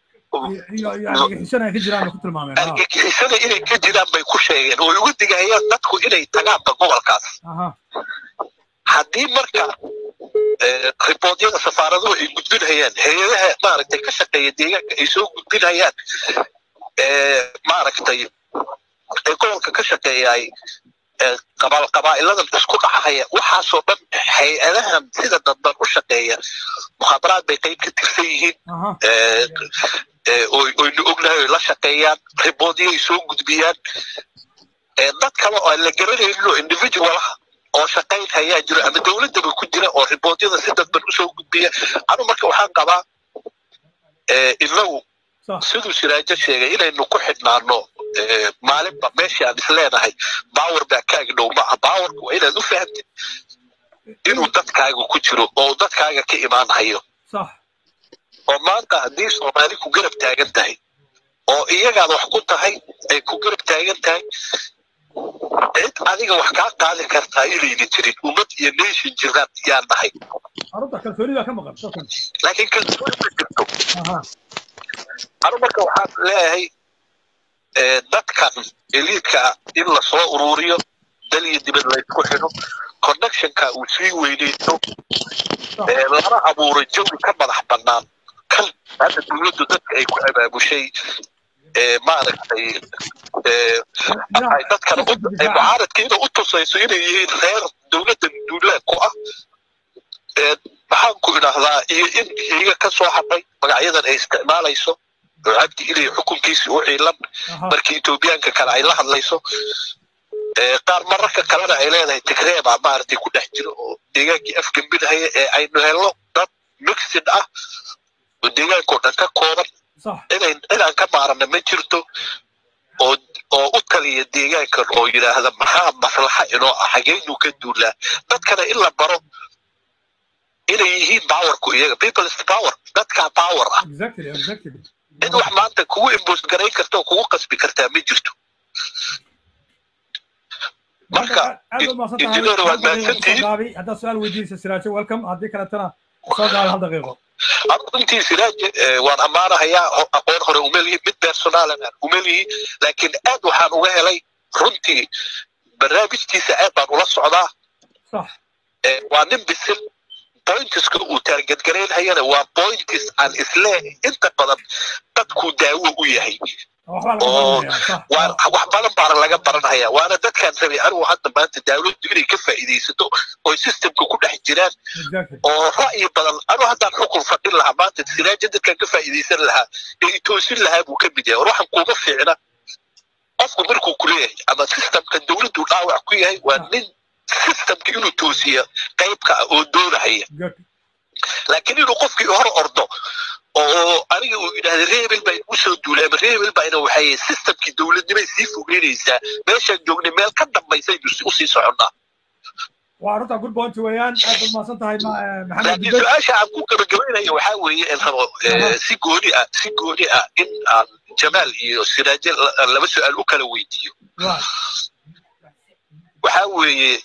argagixisada inay ka jiraan bay ku sheegeen oo uga digahayaan dadku inay tagaanba gobolkaas haddii marka riboodyada safaaraduhu ay gudbinhayaan hay-adaha maaragtay ka shaqeeya deegaanka ay soo gudbinhayaan maaragtay ee gobolka ka shaqeeyaay qabaa'iladan isku dhacaya waxaasoo dhan hay-adahan sida dadban u shaqeeya mukhaabaraad bay qayb ka tirsan yihiin oynu ognahay oy la shaqeeyaan riboodiyay soo gudbiyaan dad kale oo aan la garanaynin oo individualaha oo shaqayn hayaa jiro ama dowladdaba ku jira oo riboodyada si dadban usoo gudbiya anu marka waxaan qabaa inagu siduu siraajo sheegay inaynu ku xidhnaano maalinba meeshii aan isleenahay bawer baa kaaga dhow maaha bawerka waa inaad u fahamtid inuu dadkaaga ku jiro oo dadkaaga ka imaanayo oo maanta haddii soomaali ku garab taagan tahay oo iyagaad wax ku tahay ay ku garab taagan tahay cid adiga wax kaa qaadi kartaa inayna jirin ummad iyo nation jiraan yaan nahay laakiin kalsooni ma jirto anu marka waxaan leeyahay dadkan eliidka in lasoo ururiyo dal iyo dibad laysku xidho connectionka uu sii weynayso lana abuuro jawi ka madax bannaan kan hadda dowladdu dadka ay ku abaabushay maaragtay ay dadkana ay mucaaradkiina u tusayso inay yihiin reer dowladda duulaad ku ah maxaan ku idhaahdaa iyo in iyaga ka soo hadhay magacyadan ay isticmaalayso oo cabdi ilay xukunkiisi u ciilan markii etoobiyaanka kale ay la hadlayso qaar mararka kalena ay leedahay tigreebaa maaragtay ku dhex jiro oo deegaankii afgembinahaya ee aynu helno dad mixid ah oo deegaankao dhan ka kooban inayn inaan ka maarana ma jirto oo oo u taliya deegaankan oo yidhaahda maxaa maslaxa inoo ah xageynu ka duulaa dadkana in la baro inay yihiin powerku iyaga people is power dadkaa power ah cid wax maanta kugu imboost garayn karta oo kugu qasbi kartaa ma jirto marka injineer waad mahadsantihiin haddaad su-aal weydiinaysa siraajo welcome haddii kaletana soo gaala hal daqiiqo runtii siraaj waan ammaanahayaa aqoon hore umelihi mid personaalan aan umelihi laakiin aad waxaan uga helay runtii barnaamijkiisa aad baan ula socdaa waa nin bisil pointiska uu taargetgaraynhayana waa pointis aan isleehay inta badan dadkuu daawo u yahay oo wax badan baana laga baranhaya waana dadkaan rabay anigu hadda maanta dawladdu inay ka faa'iidaysato oo systemka ku dhex jiraan oo ra'yi badan anigu haddaan xukun fadhin lahaa maanta siraaja dadkaan ka faa'iidaysan lahaa ee itoosin lahaa buu ka mid yahay war waxaan kuuga fiicna qofku markuu ku leeyahay ama systemka dawladdu dhaawac ku yahay waa nin systemka inuu toosiya qaybka ah oo doonahaya laakiin inuu qofkii hor ordo oo aniga uu yidhahda reebel baa igu soo duulay ama reebel baa ina waxay systemkii dowladnimay sii fogeynaysaa meeshaan joognay meel ka dambaysaynu usii soconnaa waa runta good point weeyaan aad baad mahadsan tahay maxamed laakiin su-aasha aan ku gabagabaynaya waxaa weeye in rabo si gooni ah si gooni ah in aan jamaal iyo siraaje laba su-aal u kala weydiiyo waxaa weeye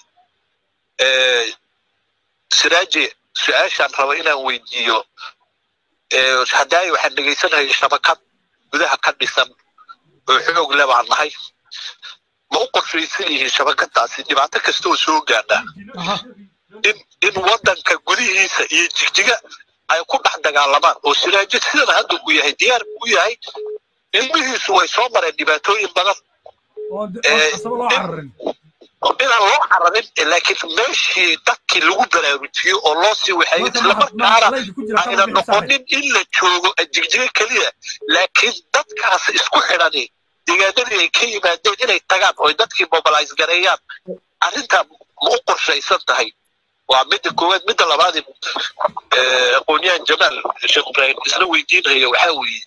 siraaje su-aashaan rabo inaan weydiiyo hadaayo waxaan dhegaysanahay shabakad gudaha ka dhisan oo xoog le baan nahay ma u qorshaysan yihiin shabakadaasi dhibaato kasta oo soo gaadha in in waddanka gudihiisa iyo jigjiga ay ku dhex dagaalamaan oo siraajo sidan hadda uu yahay diyaar u yahay ilmihiisu way soo mareen dhibaatooyin badan oo inaan loo cararin laakiin meeshii dadkii lagu baraarujiyo oo loo sii waxeeyo islamarkaana ayna noqonin in la joogo jigjiga keliya laakiin dadkaas isku xidhani deegaanadii ay ka yimaadeen inay tagaan oo dadkii mobilize gareeyaan arrintaa ma u qorshaysan tahay waa midda koowaad midda labaad aqoonyahan jamaal sheekh ibraahim isla weydiinayo waxaa weeye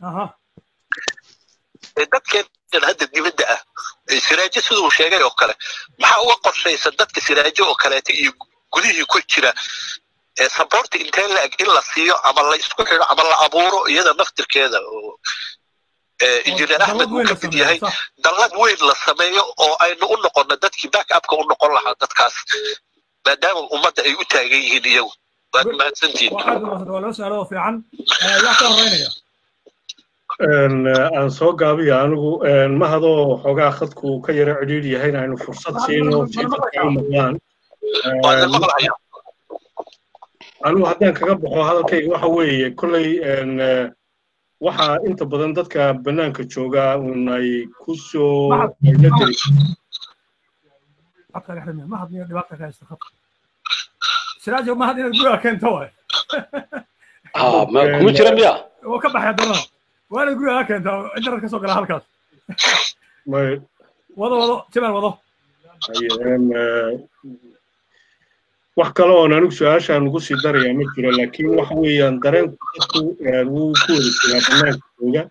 dadkeen hadda dibadda ah siraajo siduu sheegay oo kale maxaa uga qorshaysan dadka siraajo oo kaleeta iyo gudihii ku jira saboorta intee la-eg in la siiyo ama la isku xidho ama la abuuro iyada naftirkeeda oo injineer axmed uu ka mid yahay dallad weyn la sameeyo oo aynu u noqono dadkii back upka u noqon lahaa dadkaas maadaama ummadda ay u taagan yihiin iyagu waad mahadsantihiin aan soo gaabiya anigu mahadoo xoogaa khadku ka yaro cidhiidh yahay aynu fursad siino si dadka u maqlaan anigu haddaan kaga baxo hadalkayga waxa weeye kolley waxaa inta badan dadka bannaanka jooga un ay ku soo nadari siraajo mahad inaad guriga keento waay kuma jira miya oo ka baxay haddana waa inaad guriga keento internet ka soo gala halkaas wado wado jamaal wado wax kale oon anigu su-aashaan ugu sii darayaa ma jiro laakiin waxa weeyaan dareenku dadku wuu ku wada jiraa bannaanka jooga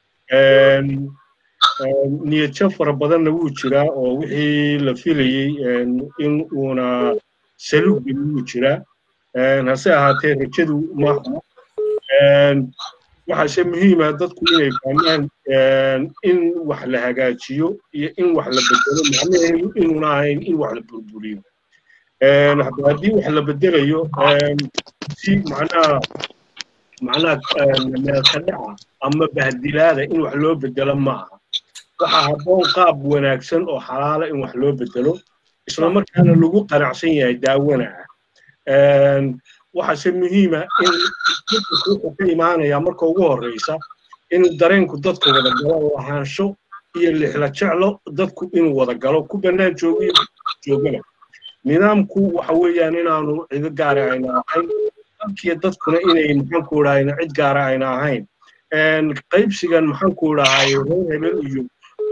niyadjab fara badanna wuu jiraa oo wixii la filayey in uuna saluugga wuu jiraa hase ahaatee rajadu maaha waxaase muhiima dadku inay fahmaan in wax la hagaajiyo iyo in wax la bedelo macnaheedu inuuna ahayn in wax la burburiyo haddii wax la bedelayo si macnaha macnaha meelka dhaca ama bahdilaada in wax loo bedelo ma aha waxaa habboon qaab wanaagsan oo xalaala in wax loo bedelo isla markaana lagu qanacsan yahay daawana ah waxaase muhiima in wuxuu ka imaanayaa marka ugu horreysa in dareenku dadka wada galo lahaansho iyo lixla jeclo dadku inuu wada galo ku bannaan joogo iyo joogana nidaamku waxa weeyaan inaanu cido gaara ayna ahayn dalkiyo dadkuna inay maxaanku idhahayna cid gaara ayna ahayn qaybsigan maxaanku idhahay reer hebel iyo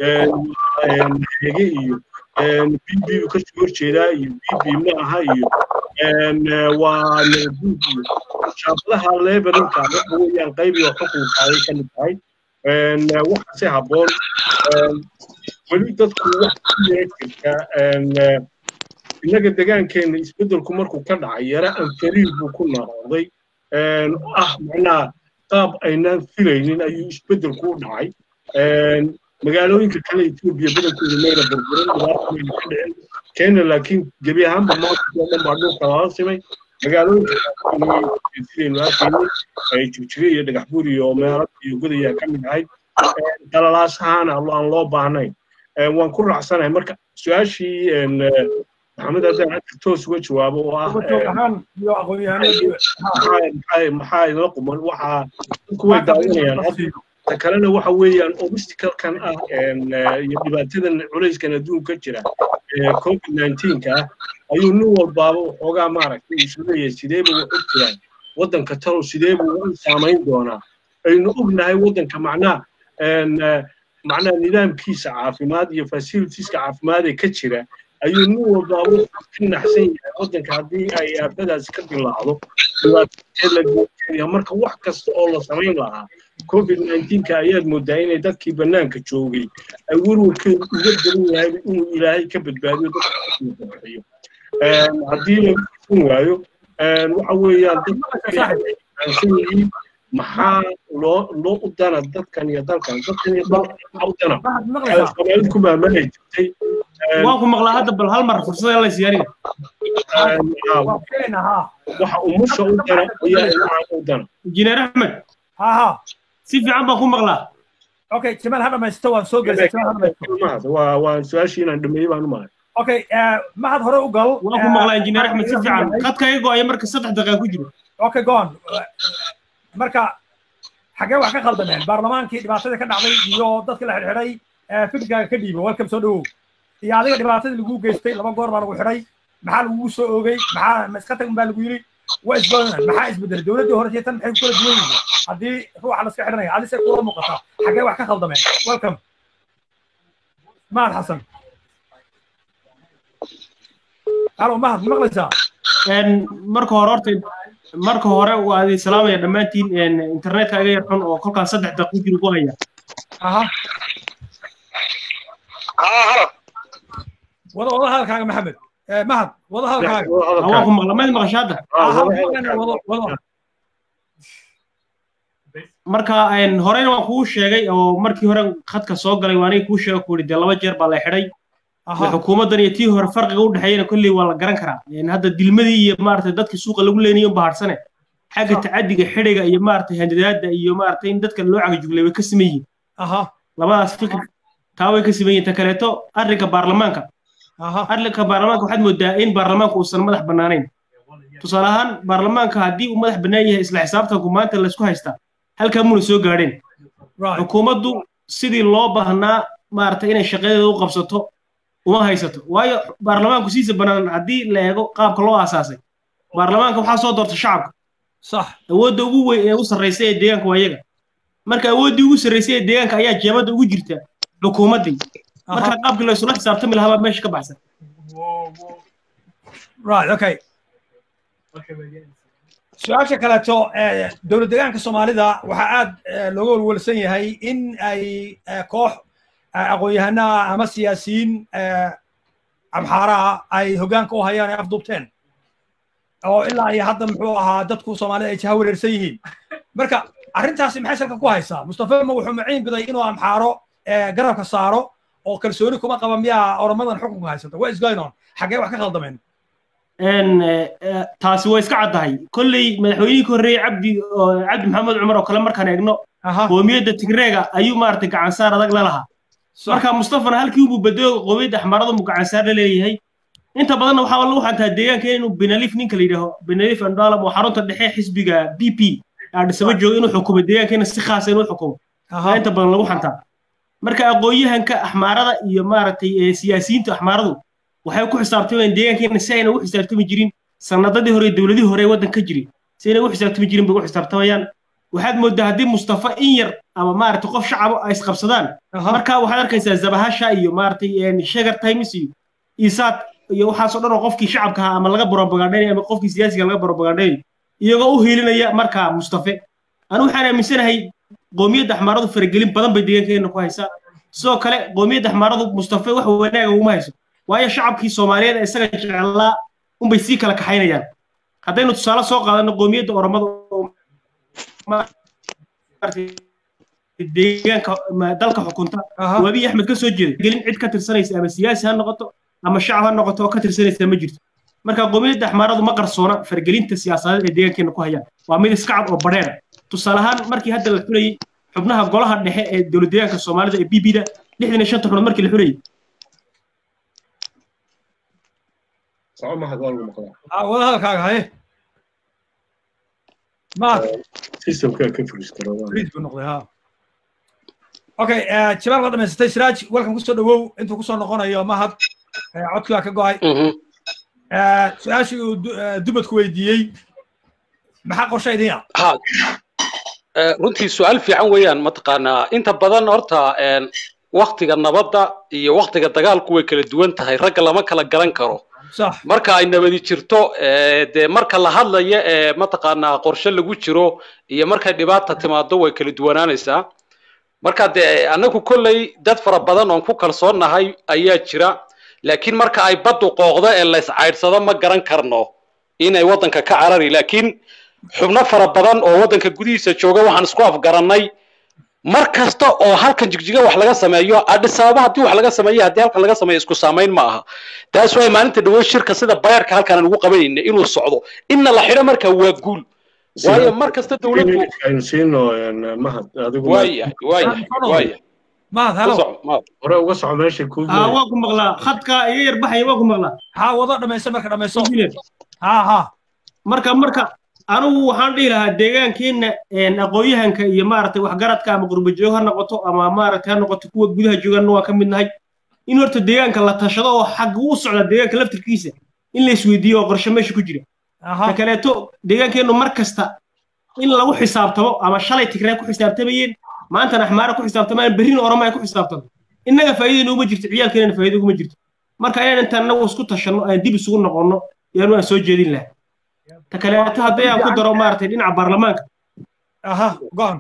hege iyo bb ka soo horjeedaa iyo bb ma aha iyo waa nabuud iyo shaabadaha lebalinka waxa weeyaan qaybiga xukunka ayay ka mid tahay waxaase habboon weli dadku wax ku yara jirta innaga degaankeena isbeddelku markuu ka dhacay yara anfariir buu ku noqday ah macnaha qaab aynaan filaynin ayuu isbeddelku u dhacay magaalooyinka kale etoobiya badankooda mayna burburin dhibaata mayna ka dhicin kenya laakiin gebi ahaanba maanta oo dhan baa dhulka lala simay magaalooyinka sidaynu arkaynay jigjiga iyo dhagaxbuur iyo meelad iyo godayaa ka mid ahayd qalalaasahaana aan loo baahnayn waan ku raacsanahay marka su-aashii maxamed haddaan hadda toos uga jawaabo oo ah maxaa inala quman waxaa dadku way daawanayaan ta kalena waxa weeyaan obstaclekan ah iyo dhibaatadan culayskan adduunka jira covid nineteenka ah ayuu nin walbaaba waxoogaa maaragtay isu leeyahay sideeba wax u jiraan waddanka talow sideebu u saamayn doonaa aynu ognahay waddanka macnaha macnaha nidaamkiisa caafimaad iyo facilitieska caafimaad ee ka jira ayuu nin walbaaba ka naxsan yahay waddanka haddii ay aafadaasi ka dilaacdo dhibaatadeed la googeenaya marka wax kasta oo la samayn lahaa covid nineteenka ayaad moodaa inay dadkii bannaanka joogay ay werwarkeedu uga daran yahay inuu ilaahay ka badbaadiyo dadkabixiyo haddii lagu fun waayo waxa weeyaan dadkaansan yihiin maxaa loo loo u dana dadkan iyo dalkan dadkan iyo dalkan maxaa u dana soomaalid ku maamalay jirtay waan ku maqlaa hadda bal hal mar fursada la siyaariga waxa umusha u dana ayaa ilmaha u dana injineer axmed ha ha si fiican baan ku maqlaa okay jamaal ha dhamaysto waan soo gelisay jamaal ha dhamaysto waa waa su-aashii inaan dhameeyey baan u mahay okay mahad hore u gal waan ku maqlaa injineer axmed si fiican khadka iga go-aya marka saddex daqiiqa ku jiro okay go on marka xagee wax ka khaldameen baarlamaankii dhibaatadii ka dhacday iyo dadka la xidhxidhay fikirkaaga ka dhiibo welcome soo dhawow iyo adiga dhibaatadii lagu geystay laba goor baa lagu xidhay maxaa lagugu soo oogay maxaa ma iska tag baa lagu yiri waa isbadan maxaa isbedelay dowladdii hore iyo tan maxay ku kala duwan yihiin haddii ruuxa la iska xidhanaya adi se kula muuqataa xaggee wax ka khaldameen welcome mahad xasan halo mahad ma maqlaysaa marka hore horta marka hore waa idin salaamaya dhammaantiin internetka iga yar xun oo kolkaan saddex daqiiqii ugu haya aha haa halo wada wada hadalkaaga maxamed mahad wada hadalkaaga waa ku maqla mayd maqasha hadda aha wada wada marka horeyna waan kuu sheegay oo markii hore khadka soo galay waa aniga kuu sheega ku yidhi dee laba jeer baa la xidhay xukuumaddan iyo tii hore farqiga u dhexeeyana kolley waa la garan karaa hadda dilmadii iyo maaragtay dadkii suuqa lagu leenayo baharsane xagga tacadiga xidhiga iyo maaragtay handadaada iyo maaragtay in dadka loo cagajuglay way ka siman yihiin labadaas fikir taa way ka siman yihiin ta kaleeto arrinka baarlamaanka arrinka baarlamaanka waxaad moodaa in baarlamaanka uusan madax bannaanayn tusaale ahaan baarlamaanka haddii uu madax bannaan yahay isla xisaabtanku maanta laysku haystaa halkaa muna soo gaadheen xukuumaddu sidii loo baahnaa maaragtay inay shaqadeeda u qabsato uma haysato waayo baarlamaanku siisa bannaan haddii la eego qaabka loo aasaasay baarlamaanka waxaa soo doorta shacabka sax awoodda ugu weyn ee ugu sarraysa ee deegaanka waa iyaga marka awooddii ugu sarraysay ee deegaanka ayaa jeebadda ugu jirta xukuumaddii marka qaabkii la isula xisaabtami lahaa baa meesha ka baxsan right okay su-aasha kaleeto dowlad deegaanka soomaalida waxaa aad looga walwalsan yahay in ay koox aqoon-yahanaha ama siyaasiyiin amxaaraha ay hoggaanka u hayaan ay afduubteen oo ilaa iyo hadda muxuu ahaa dadku soomaalida ay jaha wareersan yihiin marka arrintaasi maxay salka ku haysaa mustafa ma wuxuu maciin biday inuu amxaaro garabka saaro oo kalsooni kuma qaba miyaa oramadan xukunka haysata what is going on xaggee wax ka khaldameen taasi way iska caddahay kolley madaxweynihii ka horreeyey cabdi cabdi maxamed cumar oo kale markaan eegno qoomiyadda tigreega ayuu maaragtay gacansaar adag la lahaa marka mustafana halkii ubuu bedelo qoomiyadda axmaarada mu gacansaar la leeyahay inta badanna waxaa lagu xantaa deegaanka inuu benalif ninka la yidhaaho benalif andalam oo xarunta dhexe xisbiga b p aadhisaba jooga inuu xukumo deegaankeena si khaasa inuu xukumo inta badan lagu xantaa marka aqoon-yahanka axmaarada iyo maaragtay siyaasiyiinta axmaaradu waxay ku xisaabtamayaan deegaankeena si ayna ugu xisaabtami jirin sanadadii hore dowladihii hore waddan ka jiri si ayna ugu xisaabtami jirin bay ugu xisaabtamayaan waxaad moodaa haddii mustafa in yar ama maaragtay qof shacaba ay isqabsadaan marka waxaad arkaysaa zabahasha iyo maaragtay shegar times iyo isaad iyo waxaasoo dhan oo qofkii shacabka ahaa ama laga borobagandhaynayo ama qofkii siyaasiga laga borobagandhaynayo iyagoo u hiilinaya markaa mustafe anu waxaan aaminsanahay qoomiyadda axmaaradu faragelin badan bay deegaankeena ku haysaa sidoo kale qoomiyadda axmaaradu mustafe wax wanaaga uguma hayso waayo shacabkii soomaaliyeed isaga jeclaa unbay sii kala kaxaynayaan haddaynu tusaale soo qaadano qoomiyadda oromada deegaanka dalka xukunta wabiy axmed ka soo jeeda gelin cid ka tirsanaysa ama siyaasi ha noqoto ama shacab ha noqoto oo ka tirsanaysa ma jirto marka qoomiyadda axmaaradu ma qarsoona fargelinta siyaasadeed ee deegaankeena ku hayaan waa mid iska cad oo badheera tusaale ahaan markii hadda la xulayey xubnaha golaha dhexe ee dowlad deegaanka soomaalida ee b b da lixdan iyo shanta xubnood markii la xulayey wada hadalkaaga haye mahad buu noqday ha okay jabaab la dhamaysatay siraaj welkan kusoo dhawow intuu kusoo noqonayo mahad codkii waa ka go'ay su-aashii uu dubadku weydiiyey maxaa qorshe idiin ah runtii su-aal fiican weeyaan mataqaanaa inta badan horta waktiga nabadda iyo waktiga dagaalku way kala duwan tahay ragga lama kala garan karo marka ay nabadi jirto dee marka la hadlayo ee mataqaanaa qorshe lagu jiro iyo markay dhibaata timaado way kala duwanaanaysaa marka dee annagu kolley dad fara badan oon ku kalsoonnahay ayaa jira laakiin marka ay baddu qooqdo ee la iscaydhsado ma garan karno inay waddanka ka carari laakiin xubno fara badan oo waddanka gudihiisa jooga waxaan isku afgarannay mar kasta oo halkan jigjiga wax laga sameeyo adhis ababa haddii wax laga sameeyo haddii halkan laga sameeyo isku saamayn ma aha taas waay maalinta dhawo shirka sida bayarka halkan aan ugu qabanayna inuu socdo inna la xidho marka waa guul waayo mar kasta dowladdu waaya waaya waaya mahad halo hore uga soco meesha ku waa ku maqlaa khadka iga yar baxaya waa ku maqlaa ha wado dhamayso marka dhamayso ha ha marka marka anigu waxaan dhihi lahaa deegaankeenna aqoon-yahanka iyo maaragtay waxgaradka ama qurbajoog ha noqoto ama maaragtay ha noqoto kuwa gudaha jooganna waa ka mid nahay in horta deegaanka la tashado oo xagga u socda deegaanka laftirkiisa in la isweydiiyo oo qorshe meesha ku jira ta kaleeto deegaankeennu mar kasta in lagu xisaabtamo ama shalay tigree ku xisaabtamayeen maantana axmaara ku xisaabtamaan berrina oroma ay ku xisaabtanto innaga faa'iidayna uma jirto ciyaalkeenana faa'iida uguma jirto marka inaan intaan innagu isku tashanno aan dib isugu noqonno yaanu aan soo jeedin lahaa ta kaleeto haddii aan ku daro maaragtay dhinaca baarlamaanka aha go-an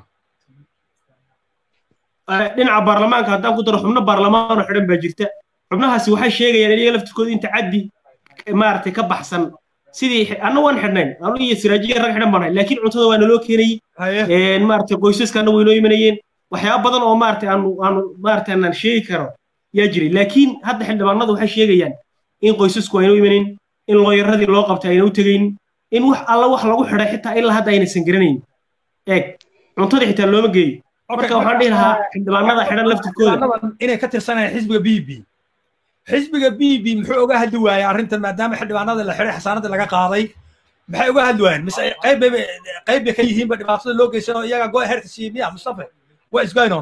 dhinaca baarlamaanka haddaan ku daro xubno baarlamaan oo xidhan baa jirta xubnahaasi waxay sheegayaan iyaga laftirkooda inta caddi maaragtay ka baxsan sidii anna waan xidhnayn anu iyo siraajiya rag xidhan banahay laakiin cuntada waa naloo keenayey maaragtay qoysaskaana way noo imanayeen waxyaaba badan oo maaragtay aanu aanu maaragtay aanan sheegi karo yaa jiray laakiin hadda xildhibaanadu waxay sheegayaan in qoysasku ayna u imanayn in looyaradii loo qabtay ayna u tegayn in wax alla wax lagu xidhay xitaa ilaa hadda aynaysan garanayn eeg cuntadii xitaa looma geeyo marka waxaan dhihi lahaa xildhibaanada xidhan laftirkooda inay ka tirsanayaan xisbiga b b xisbiga b b muxuu oga hadli waayay arrintan maadaama xildhibaanada la xidhay xasaanadii laga qaaday maxay uga hadli waayeen mise qayb bay qayb bay ka yihiinba dhibaatada loo geysan oo iyaga go herka siiyey miya mustafa what is going on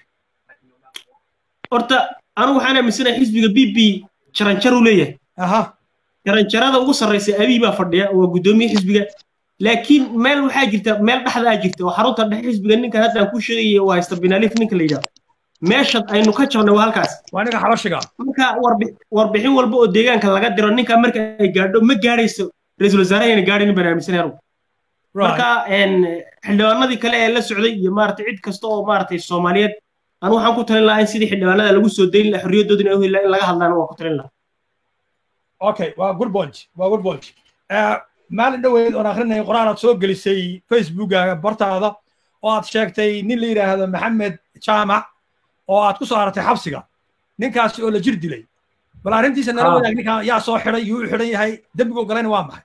horta anigu waxaan aaminsanahay xisbiga b b jaranjar uu leeyahay aha jaranjarada ugu sarraysa abiy baa fadhiya waa guddoomiye xisbiga laakiin meel waxaa jirta meel dhexdaa jirta oo xarunta dhexe xisbiga ninkan haddaan ku sheegayay oo haysta binalif ninka la yidhahdo meesha aynu ka jabnay waa halkaas waa ninka xabashiga marka warbixin walba oo deegaanka laga diro ninka marka ay gaadho ma gaadhayso ra-iisul wasaaraha ayna gaadhin baan aaminsanay anugu marka xildhibaanadii kale ee la socday iyo maaragtay cid kasta oo maaragtay soomaaliyeed anu waxaan ku talin lahaa in sidii xildhibaanada lagu soo dayn lahaa xorriyadoodina ay u heli lahaa in laga hadlaana waan ku talin lahaa okay waa good point waa good point maalin dhoweyd oon akrinayay qoraal aad soo gelisay facebookaga bartaada oo aad sheegtay nin la yidhaahdo maxamed jaamac oo aad ku soo aratay xabsiga ninkaasi oo la jir dilay bal arrintiisa nala wadaag ninkan yaa soo xidhay yuu u xidhan yahay dembigu galayna waa maxay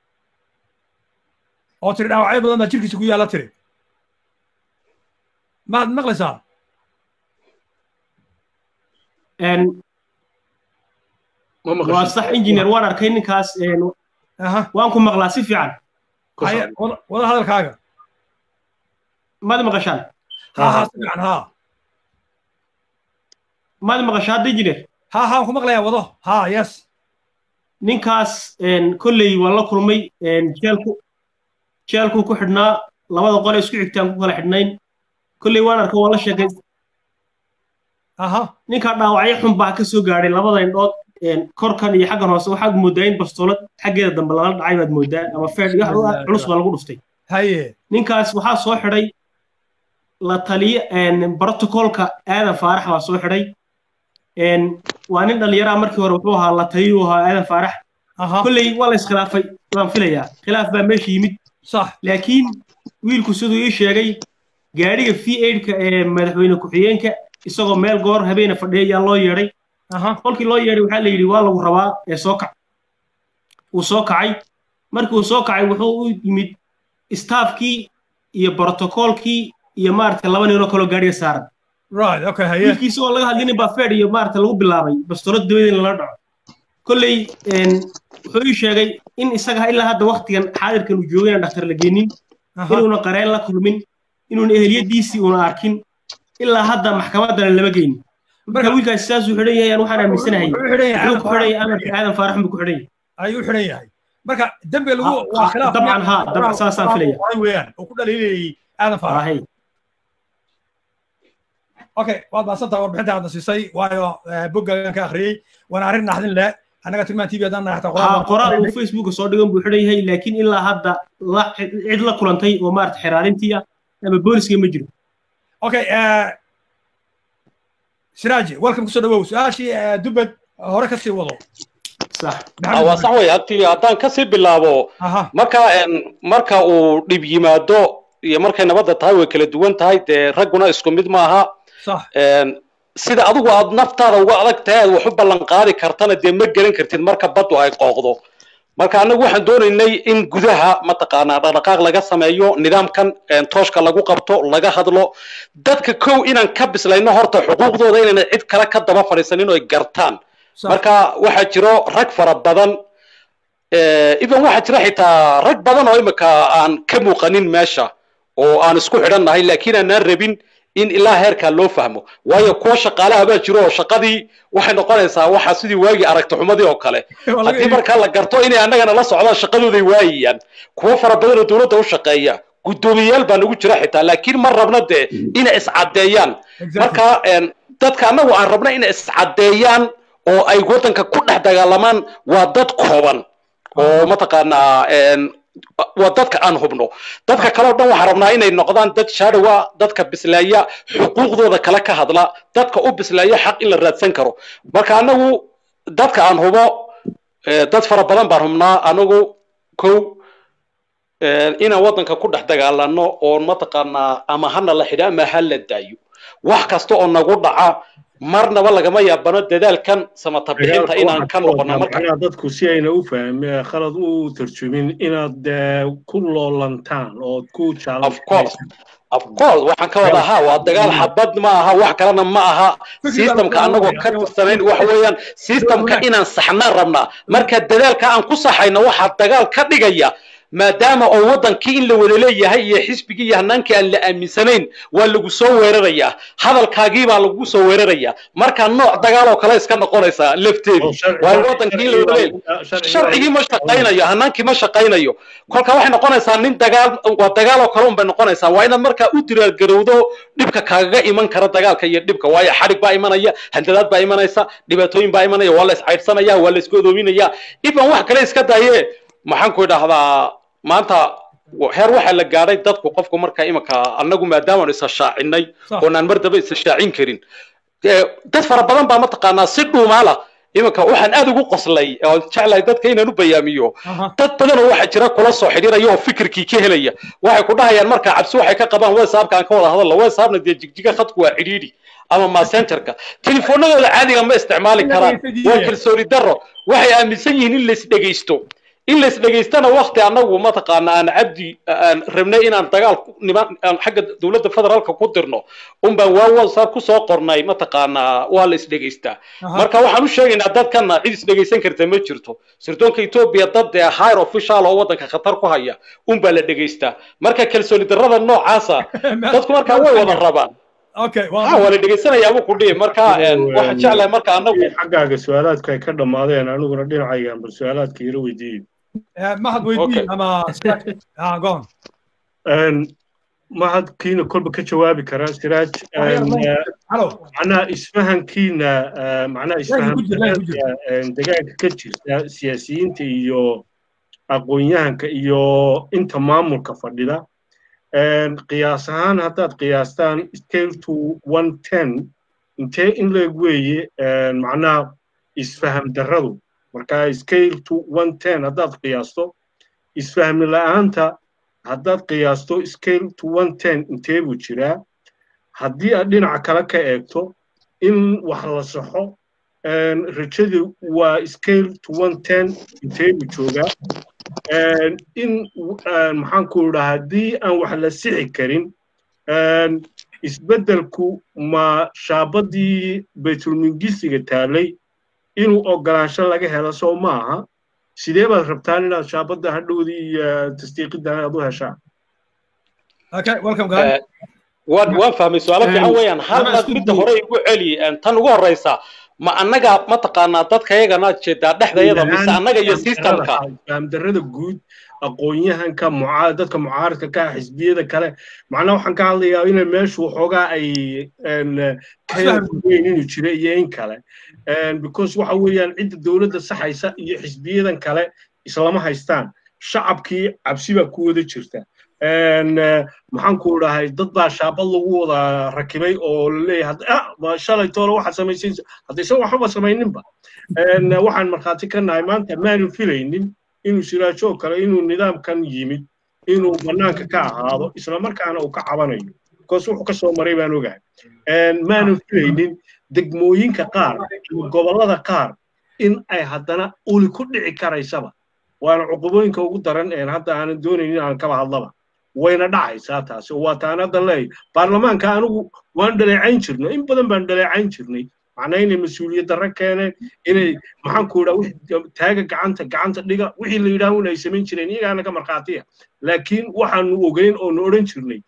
oo tiri dhaawacyo badan baa jirkiisa ku yaalla tiri maad maqlaysaa waa sax engineer waan arkay ninkaas waan ku maqlaa si fiican wada hadalkaaga maad maqashaan ha ha si fiican ha maad maqashaa hadda engineer ha ha ku maqlayaa wado ha yes ninkaas kolley waan la kulmay jeelku jeelku ku xidhnaa labada qole isku xigtaan ku kala xidhnayn kolley waan arkay waan la sheekay aha ninkaa dhaawacyo xun baa ka soo gaadhay labada indhood korkan iyo xaggan hoose waxaad moodaa in bastoolad xaggeeda dambe lala dhacay baad moodaa ama feed culus baa lagu dhuftay haye ninkaas waxaa soo xidhay la taliye brotocolka aadan faarax baa soo xidhay waa nin dhallinyaraa markii hore wuxuu ahaa la taliyu ahaa aadan faarax kolley waa la iskhilaafay waan filayaa khilaaf baa meesha yimid sax laakiin wiilku siduu ii sheegay gaadhiga v aidka ee madaxweyne ku-xigeenka isagoo meel goor habeena fadhiya ayaa loo yeedhay kolkii loo yeedhay waxaa la yidhi waa lagu rabaa ee soo kac wuu soo kacay markii uu soo kacay wuxuu u yimid staafkii iyo brotocolkii iyo maaragtay laba ninoo kaloo gaadhiga saaran wiilkiisa oo laga hadlinin baa feed iyo maaragtay lagu bilaabay bastoolad dabadeed in lala dhaco kolley wuxuu ii sheegay in isaga ilaa hadda waktigan xaadirkan uu joogay inaan dhakhtar la geenin inuuna qareen la kulmin inuuna eheliyadiisii uuna arkin ilaa hadda maxkamaddana lama geynin marka wiilkaasi saasuu xidhan yahay aan waxaan aaminsanahay wuxuu ku xidhan yahay amarka aadan faarax buu ku xidhan yahay ayuu xidhan yahay marka dembiga lagu waa khilaaf dabcan ha dabcan saasaan filaya weeyaan oo ku dhaliilayay aadan faarax okay waad maasantaha warbixinta aadna siisay waayo boggagan ka akhriyey waana arrin naxdin leh annaga tilmaan tv haddaan nahay xataa qoraal uu facebooka soo dhigan buu xidhan yahay laakiin ilaa hadda cid la kulantay oo maarata xiraarintii ah ama booliska ma jiro okay siraaji welcome kusoo dhawow su-aashii dubad hore ka sii wado waa sax wey hadii haddaan kasii bilaabo marka marka uu dhib yimaado iyo markay nabadda tahay way kala duwan tahay dee ragguna isku mid maaha sida adigu aad naftaada uga adag tahay aad wax u ballan qaadi kartana dee ma gelan kartid marka baddu ay qooqdo marka annagu waxaan doonaynay in gudaha mataqaanaa dhaqdhaqaaq laga sameeyo nidaamkan tooshka lagu qabto laga hadlo dadka kow inaan ka bislayno horta xuquuqdooda inayna cid kale ka daba fadhiisanin oo ay gartaan marka waxaa jiro rag fara badan even waxaa jira xitaa rag badan oo imika aan ka muuqanin meesha oo aan isku xidhannahay laakiin aanaan rabin in ilaa heerkaa loo fahmo waayo kuwa shaqaalaha baa jiro oo shaqadii waxay noqonaysaa waxa sidii waagii aragti xumadii oo kale haddii markaa la garto inay annagana la socdaan shaqadooday waayayaan kuwo fara badan oo dowladda u shaqeeya guddoomiyayaal baa nagu jira xitaa laakiin ma rabna dee inay iscaddeeyaan marka dadka annagu aan rabna inay iscaddeeyaan oo ay waddanka ku dhex dagaalamaan waa dad kooban oo mataqaanaa waa dadka aan hubno dadka kale o dhan waxaan rabnaa inay noqdaan dad shaadhowa dadka bisleeya xuquuqdooda kale ka hadla dadka u bisleeya xaq in la raadsan karo marka anagu dadka aan hubo dad fara badan baan hubnaa anagu kow inaan waddanka ku dhex dagaalano oo mataqaanaa ama hana la xidha ama ha la daayo wax kasta oo nagu dhaca marnaba lagama yaabano dadaalkan samata bixinta inaan ka noqono marka dadku si ayna u fahmin khalad u tarjumin inaad ku loolantaan oo ku of course of course waxaan ka wada ahaa waa dagaal xabad ma aha wax kalena ma aha systemka annagoo ka tirsanayn waxa weeyaan systemka inaan saxnaan rabnaa marka dadaalka aan ku saxayno waxaa dagaal ka dhigaya maadaama oo waddankii in la wada leeyahay iyo xisbigii iyo hanaankii aan la aaminsanayn waa lagu soo weerarayaa hadalkaagii baa lagu soo weerarayaa marka nooc dagaal oo kale iska noqonaysaa lafteedu waa waddankii in la wada leeyahay sharcigii ma shaqaynayo hanaankii ma shaqaynayo kolka waxay noqonaysaa nin dagaal waa dagaal oo kale un bay noqonaysaa waa inaad markaa u diraargarowdo dhibka kaagaga iman kara dagaalka iyo dhibka waayo xadhig baa imanaya handadaad baa imanaysa dhibaatooyin baa imanaya waa la iscaydhsanaya waa la isku odoominaya dhiban wax kale iska daye maxaan ku idhaahdaa maanta heer waxaa la gaadhay dadku qofku marka imanka annagu maadaama isa shaacinay oonaan mar daba isa shaacin karin dad fara badan baa mataqaanaa si dhuumaala imanka waxaan aad ugu qoslay oo jeclahay dadka inaan u bayaamiyo dad badan oo waxaa jira kula soo xidhiiraya oo fikirkii ka helaya waxay ku dhahayaan marka cabsi waxay ka qabaan whatsappka aan ka wada hadalno whatsappna dee jigjiga khadku waa cidhiidhi ama messengerka telefoonadooda caadiga ma isticmaali karaan waa kalsooni darro waxay aaminsan yihiin in lais dhegaysto in lais dhegaystana wakti annagu mataqaana aan cabdi aan rabnay inaan dagaal niman xagga dowladda federaalka ku dirno un baan waa whatsapp kusoo qornay mataqaanaa waa la isdhegaystaa marka waxaan u sheegaynaa dadkana cid isdhegaysan karta ma jirto sirdoonka etoobiya dad dee higher official oo waddanka khatar ku haya un baa la dhegaystaa marka kalsooni darrada noocaasa dadku markaa way wada rabaan okay ha waa la dhegaysanayaa buu ku dhihi marka waxaan jeclahay marka annagu xaggaaga su-aalaadku ay ka dhammaadeen aniguna dhinacaygaan bal su-aalaadka ila weydiiyey mahad weydii ama gon mahadkiina kolba ka jawaabi karaa siraaj macnaha isfahankiina macnaha isfahanka degaanka ka jirta siyaasiyiinta iyo aqoon-yahanka iyo inta maamulka fadhida qiyaas ahaan haddaad qiyaastaan scale to one ten intee in leeg weeye macnaha isfaham darradu marka scale to one ten haddaad qiyaasto isfahmi la'aanta haddaad qiyaasto scale to one ten intee buu jiraa haddii aad dhinaca kale ka eegto in wax la saxo rajadu waa scale to one ten intee buu joogaa in maxaan ku idhaa haddii aan wax la sixi karin isbeddelku ma shaabadii baytulmingisiga taalay inuu ogolaansho laga helo soo ma aha sidee baad rabtaan inaad shaabadda hadhowdii iyo tasdiiqiddan aad u heshaan waan waan fahmay su-aalo fiican weeyaan halnaad midda hore igu celi tan ugu horreysa ma annaga mataqaanaa dadka yagana jeedaa dhexdayada mise annaga iyo systemka fahamdarrada guud aqoon-yahanka mucaa dadka mucaaradka ka ah xisbiyada kale macnaha waxaan ka hadlayaa inay meeshu waxoogaa ay kaweyn inuu jiro iyo in kale because waxa weeyaan cidda dowladda saxaysa iyo xisbiyadan kale islama haystaan shacabkii cabsi baa ku wada jirta maxaan ku dhahay dad baa shaabad lagu wada rakibay oo laleeyahay shalay toole waxaad samaysay haddaysan waxba samayninba waxaan markhaati ka nahay maanta maanu filaynin inuu siraajo kale inuu nidaamkan yimid inuu bannaanka ka ahaado islamarkaana uu ka cabanayo because wuxuu ka soo maray baan ogahay maanu filaynin degmooyinka qaar gobollada qaar in ay haddana uli ku dhici karaysaba waana cuqubooyinka ugu daran een hadda aanan doonaynin aan kaba hadlaba wayna dhacaysaa taasi oo waa taan hadda leeyahay baarlamaanka anigu waan dhaleecayn jirnay in badan baan dhaleecayn jirnay macnaa inay mas-uuliyad darro keeneen inay maxaan ku idhaa taaga gacanta gacanta dhiga wixii la yidhaah un ay samayn jireen iyagaana ka markhaatiya laakiin waxaanu ogeyn oonu odhan jirnay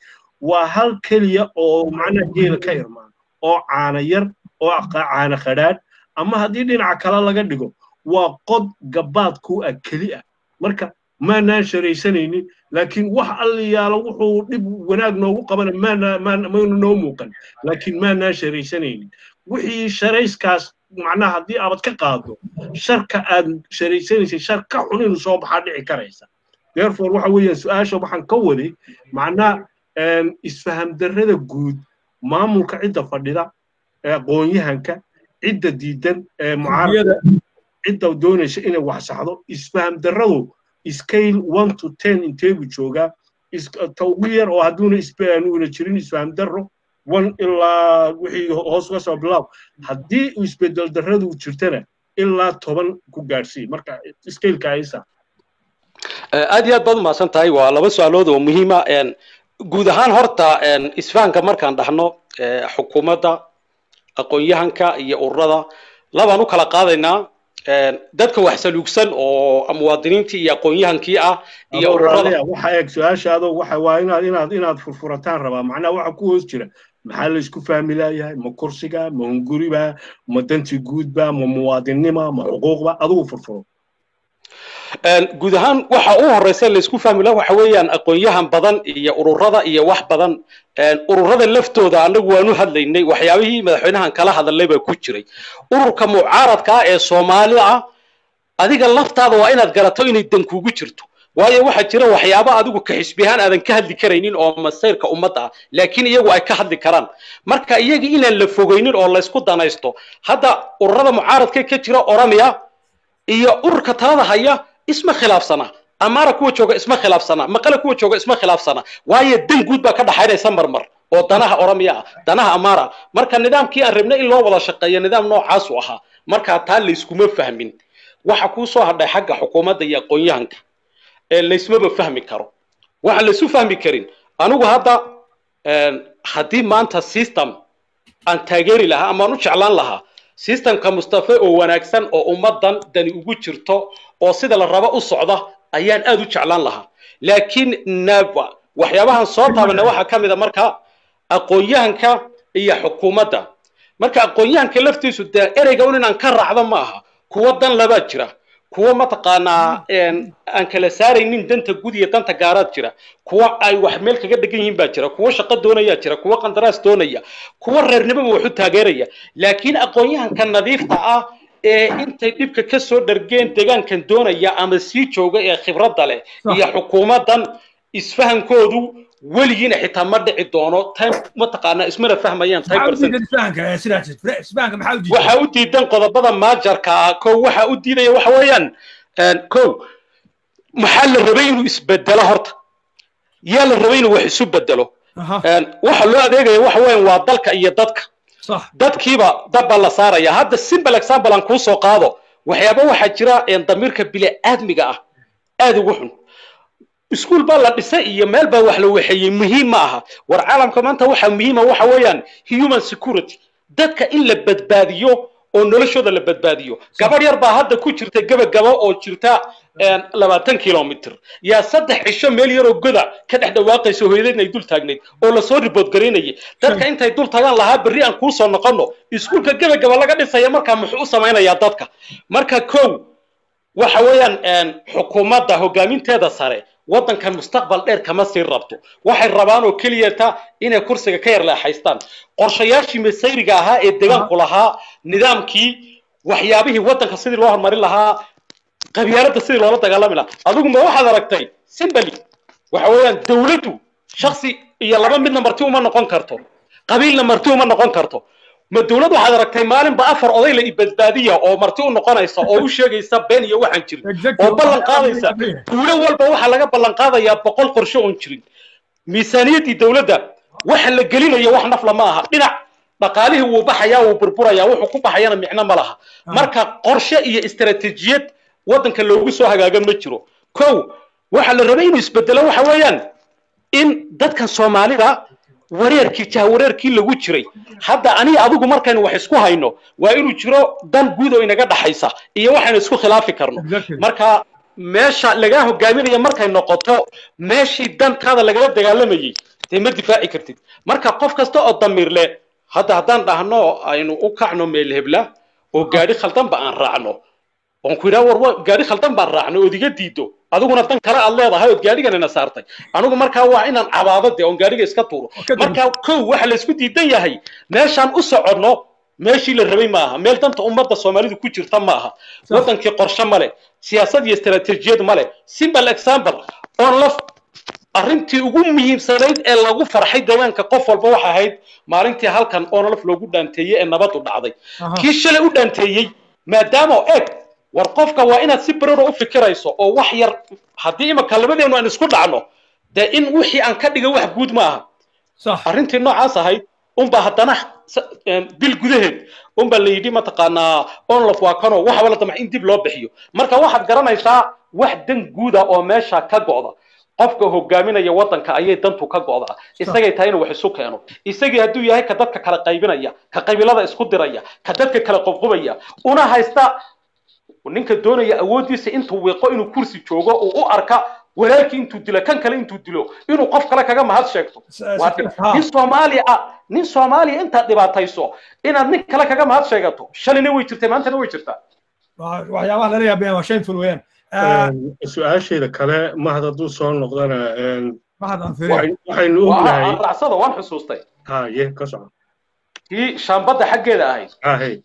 waa hal keliya oo macnaha geela ka irmaan oo caana yar oo caana khadhaadh ama haddii dhinaca kale laga dhigo waa qod gabaad ku ah keli ah marka maanaan sharaysanaynin laakiin wax alliyaalo wuxuu dhib wanaag noogu qabana maynu noo muuqan laakiin maanaan sharaysanaynin wixii sharayskaas macnaha haddii aabad ka qaado sharka aad sharaysanaysay shar ka xun inuu soo baxaa dhici karaysa therefore waxa weeyaan su-aasha waxaan ka waday macnaha isfaham darrada guud maamulka cidda fadhida aqoon-yahanka cidda diidan ee mucaarada cidda doonaysa inay wax saxdo isfaham darradu scale one to ten inteegu joogaa ta ugu yar oo hadduuna una jirin isfaham darro one ilaa wixii hoos uga soo bilaab haddii isbedel darradu jirtana ilaa toban ku gaadhsii marka scaleka aysa aad iyo aad baad umahadsan tahay waa laba su-aalood oo muhiima guud ahaan horta isfahanka markaan dhahno xukuumadda aqoon-yahanka iyo ururada labaan u kala qaadaynaa dadka wax saluugsan oo muwaadiniintii iyo aqoon-yahankii ah iyo ururada waxa eeg su-aashaado waxa waa inaad inaad inaad furfurataan rabaa macnaha waxa ku hoos jira maxaa la isku fahmi laayahay ma kursiga ma hunguriba ma danti guudba ma muwaadinnima ma xuquuqba adigu furfuro guud ahaan waxa u horeysa laysku fahmi laha waxa weeyaan aqoon-yahan badan iyo ururada iyo wax badan ururada laftooda annagu waanu hadlaynay waxyaabihii madaxweynahan kala hadalay baa ku jiray ururka mucaaradka ah ee soomaalida ah adiga laftaada waa inaad garato inay dan kugu jirto waayo waxaa jira waxyaabo adigu ka xisbiyahaan aadan ka hadli karaynin oo masayrka ummadda ah laakiin iyagu ay ka hadli karaan marka iyaga inaan la fogeynin oo laysku danaysto hadda ururada mucaaradka ka jira oromia iyo ururka talada haya isma khilaafsana amaara kuwa jooga isma khilaafsana maqale kuwa jooga isma khilaafsana waayo dan guud baa ka dhaxaynaysa marmar oo danaha oromiya ah danaha amaara marka nidaamkii aan rabnay in loo wada shaqeeyo nidaam noocaas u ahaa marka taa layskuma fahmin waxa kuu soo hadhay xagga xukuumadda iyo aqoon-yahanka ee laysmaba fahmi karo waxaan laysu fahmi karin anigu hadda haddii maanta system aan taageeri lahaa ama aan u jeclaan lahaa systemka mustafe oo wanaagsan oo ummaddan dani ugu jirto oo sida la rabo u socda ayaan aad u jeclaan lahaa laakiin naba waxyaabahan soo taabana waxaa ka mid a marka aqoon-yahanka iyo xukuumadda marka aqoon-yahanka laftiisu dee ereyga un inaan ka raacdo ma aha kuwo dan labaa jira kuwo mataqaanaa aan kala saaraynin danta gud iyo danta gaaraad jira kuwo ay wax meel kaga dhegan yihiin baa jira kuwo shaqo doonaya jira kuwo qandaraas doonaya kuwo reernimoba wax u taageeraya laakiin aqoon-yahanka nadiifta ah ee intay dhibka ka soo dhargeen deegaankan doonaya ama sii jooga ee khibradda leh iyo xukuumaddan isfahankoodu weligiina xitaa ma dhici doono time mataqaanaa ismana fahmayaan waxaa u diidan qodobada maajarka ah kow waxaa u diidaya waxa weeyaan kow maxaa la rabay inuu isbedelo horta yaa la rabay inuu wax isu bedelo waxa loo adeegaya waxa weeyaan waa dalka iyo dadka dadkiiba dab baa la saaraya hadda simple example aan kuu soo qaado waxyaaba waxaa jira damiirka bili-aadmiga ah aad ugu xun iskuul baa la dhisay iyo meel baa wax la waxeeyey muhiim ma aha war caalamka maanta waxaa muhiima waxa weeyaan human security dadka in la badbaadiyo oo noloshooda la badbaadiyo gabadh yar baa hadda ku jirta gabagaba oo jirta labaatan kilomitr yaa saddex cisho meel yaroo goda ka dhex dhawaaqayso hooyadeedna ay dul taagnayd oo lasoo ribood garaynayay dadka intay dul tagaan lahaa berri aan kuu soo noqono iskuulka gabagaba laga dhisaya markaa muxuu u samaynayaa dadka marka kow waxa weeyaan xukuumadda hogaaminteeda sare waddankan mustaqbal dheer kama sii rabto waxay rabaan oo keliyata inay kursiga ka yar leexaystaan qorshayaashii masayriga ahaa ee deegaanku lahaa nidaamkii waxyaabihii waddanka sidii loo horumarin lahaa qabyaaladda sidii loola dagaalami lahaa adigu ma waxaad aragtay simbali waxa weeyaan dawladdu shaksi iyo laba midna marti uma noqon karto qabiilna marti uma noqon karto ma dawlad waxaad aragtay maalinba afar oday la ibadbaadiya oo marti u noqonaysa oo u sheegaysa been iyo waxaan jirin oo ballan qaadaysa duulo walba waxaa laga ballan qaadayaa boqol qorshe oon jirin miisaaniyaddii dawladda waxa la gelinayo wax nafla ma aha dhinac dhaqaalihii wuu baxayaa wuu burburayaa wuxuu ku baxayana micno ma laha marka qorshe iyo istaraatiijiyad waddanka loogu soo hagaagan ma jiro kow waxaa la rabay inuu isbedelo waxa weeyaan in dadkan soomaalida wareerkii jahwareerkii lagu jiray hadda aniga adigu markaynu wax isku hayno waa inuu jiro dan guud oo inaga dhaxaysa iyo waxaynu isku khilaafi karno marka meesha lagaa hogaaminaya markay noqoto meeshii dantaada lagala dagaalamayay dee ma difaaci kartid marka qof kasta oo damiir leh hadda haddaan dhahno aynu u kacno meel hebla oo gaadhi khaldanba aan raacno oon ku yidhaha war wa gaadhi khaldan baan raacno ood iga diido adiguna dan kale aad leedahay ood gaadhiganina saartay anigu markaa waa inaan cabaado dee oon gaadhiga iska tuuro marka kow waxa laysku diidan yahay meeshaan u soconno meeshii la rabay maaha meel danta ummadda soomaalidu ku jirta maaha wadankii qorshe male siyaasad iyo istaraatiijiyad male simple example oon la arrintii ugu muhiimsanayd ee lagu farxay deegaanka qof walba waxa ahayd maalintii halkan onolaf loogu dhaanteeyey ee nabadu dhacday kii shalay u dhaanteeyey maadaama eg war qofka waa inaad si bararo u fikirayso oo wax yar haddii imaka labadeenu aan isku dhacno dee in wixii aan ka dhiga wax guud ma aha arrintii noocaas ahayd unbaa haddana bil gudaheed unbaa la yidhi mataqaanaa onlof waa kanoo waxaba la damca in dib loo bixiyo marka waxaad garanaysaa wax dan guuda oo meesha ka go'da qofka hogaaminaya waddanka ayay dantu ka go'daa isagay tahay inuu wax isu keeno isagii hadduu yahay ka dadka kala qaybinaya ka qabiilada isku diraya ka dadka kala qobqobaya una haysta ninka doonaya awooddiisa intuu wiiqo inuu kursi joogo uu u arka walaalkii intuu dilo kan kale intuu dilo inuu qof kale kaga mahad sheegto nin soomaaliya ah nin soomaaliya intaad dhibaatayso inaad nin kale kaga mahad sheegato shalayna way jirtay maantana way jirtaa waxyaabaha lala yaabeen waa shameful weeyaan su-aasheeda kale mahad hadduu soo noqdana mahad aan waxaynu ognahay racsada waan xusuustay haye ka soco kii shaambadda xaggeeda ahayd hahe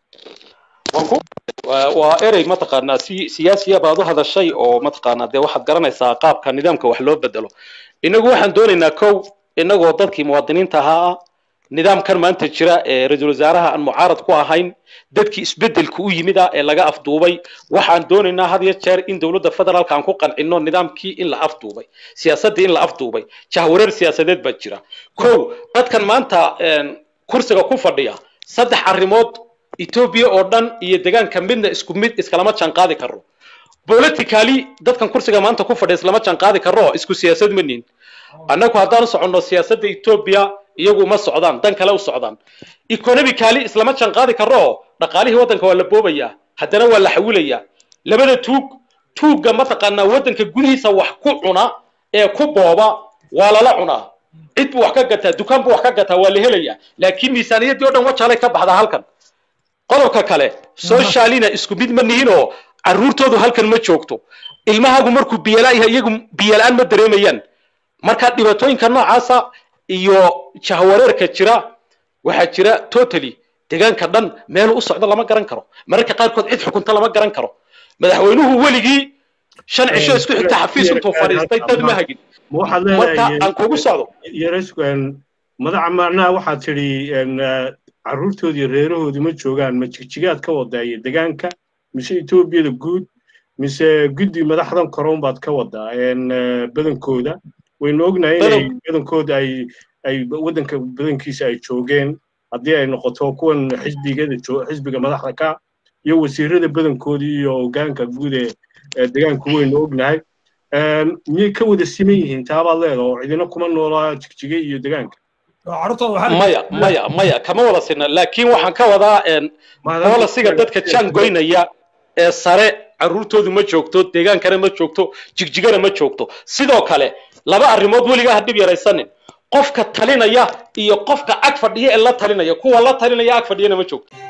waa erey mataqaanaa si siyaasiya baad u hadashay oo mataqaanaa dee waxaad garanaysaa qaabka nidaamka wax loo bedelo inagu waxaan doonaynaa kow inagoo dadkii muwaadiniinta ahaa nidaamkan maanta jira ee ra-iisul wasaaraha aan mucaarad ku ahayn dadkii isbedelka u yimid ah ee laga afduubay waxaan doonaynaa had iyo jeer in dowladda federaalka aan ku qancino nidaamkii in la afduubay siyaasaddii in la afduubay jahwareer siyaasadeed baa jira kow dadkan maanta kursiga ku fadhiya saddex arrimood etoobiya oo dhan iyo deegaanka midna isku mid iskalama janqaadi karo politically dadkan kursiga maanta ku fadhiya islama janqaadi karo isku siyaasad ma nihin annagu haddaan u soconno siyaasadda etoobiya iyagu ma socdaan dan kale u socdaan economically islama janqaadi karo dhaqaalihii waddanka waa la boobayaa haddana waa la xawilayaa labada tuug tuugga mataqaanaa waddanka gudihiisa wax ku cuna ee ku booba waa lala cunaa cid buu wax ka gataa dukaan buu wax ka gataa waa la helayaa laakiin miisaaniyaddii o dhan wajaalay ka baxdaa halkan qodobka kale socialina isku mid ma nihinoo carruurtoodu halkan ma joogto ilmahaagu markuu biyala yahay iyagu biyalaan ma dareemayaan marka dhibaatooyinka noocaasa iyo jahwareerka jira waxaa jira totally deegaanka dhan meel u socdo lama garan karo mararka qaarkood cid xukunta lama garan karo madaxweynuhu weligii shan cisho isku xigta xafiis intuu fadhiistay dad ma hagin marka aan kugu socdo madaxa macnaha waxaad tidhi carruurtoodii reerahoodii ma joogaan ma jigjigaad ka wadaaye deegaanka mise etoobiyada guud mise guddi madaxdan koron baad ka wadaa badankooda waynu ognahay inay badankooda ay ay waddanka badankiisa ay joogeen haddii ay noqoto kuwan xisbigada xisbiga madaxda ka iyo wasiirada badankoodii iyo hogaanka guud ee deegaanku waynu ognahay miyay ka wada siman yihiin taabaad leeda oo cidina kuma noolaa jigjiga iyo deegaanka maya maya maya kama wada sina laakiin waxaan ka wadaa bolisiga dadka jaan goynaya ee sare carruurtoodu ma joogto deegaankana ma joogto jigjigana ma joogto sidoo kale laba arrimood weligaa ha dhib yaraysanin qofka talinaya iyo qofka ag fadhiya ee la talinaya kuwa la talinaya ag fadhiyana ma joogto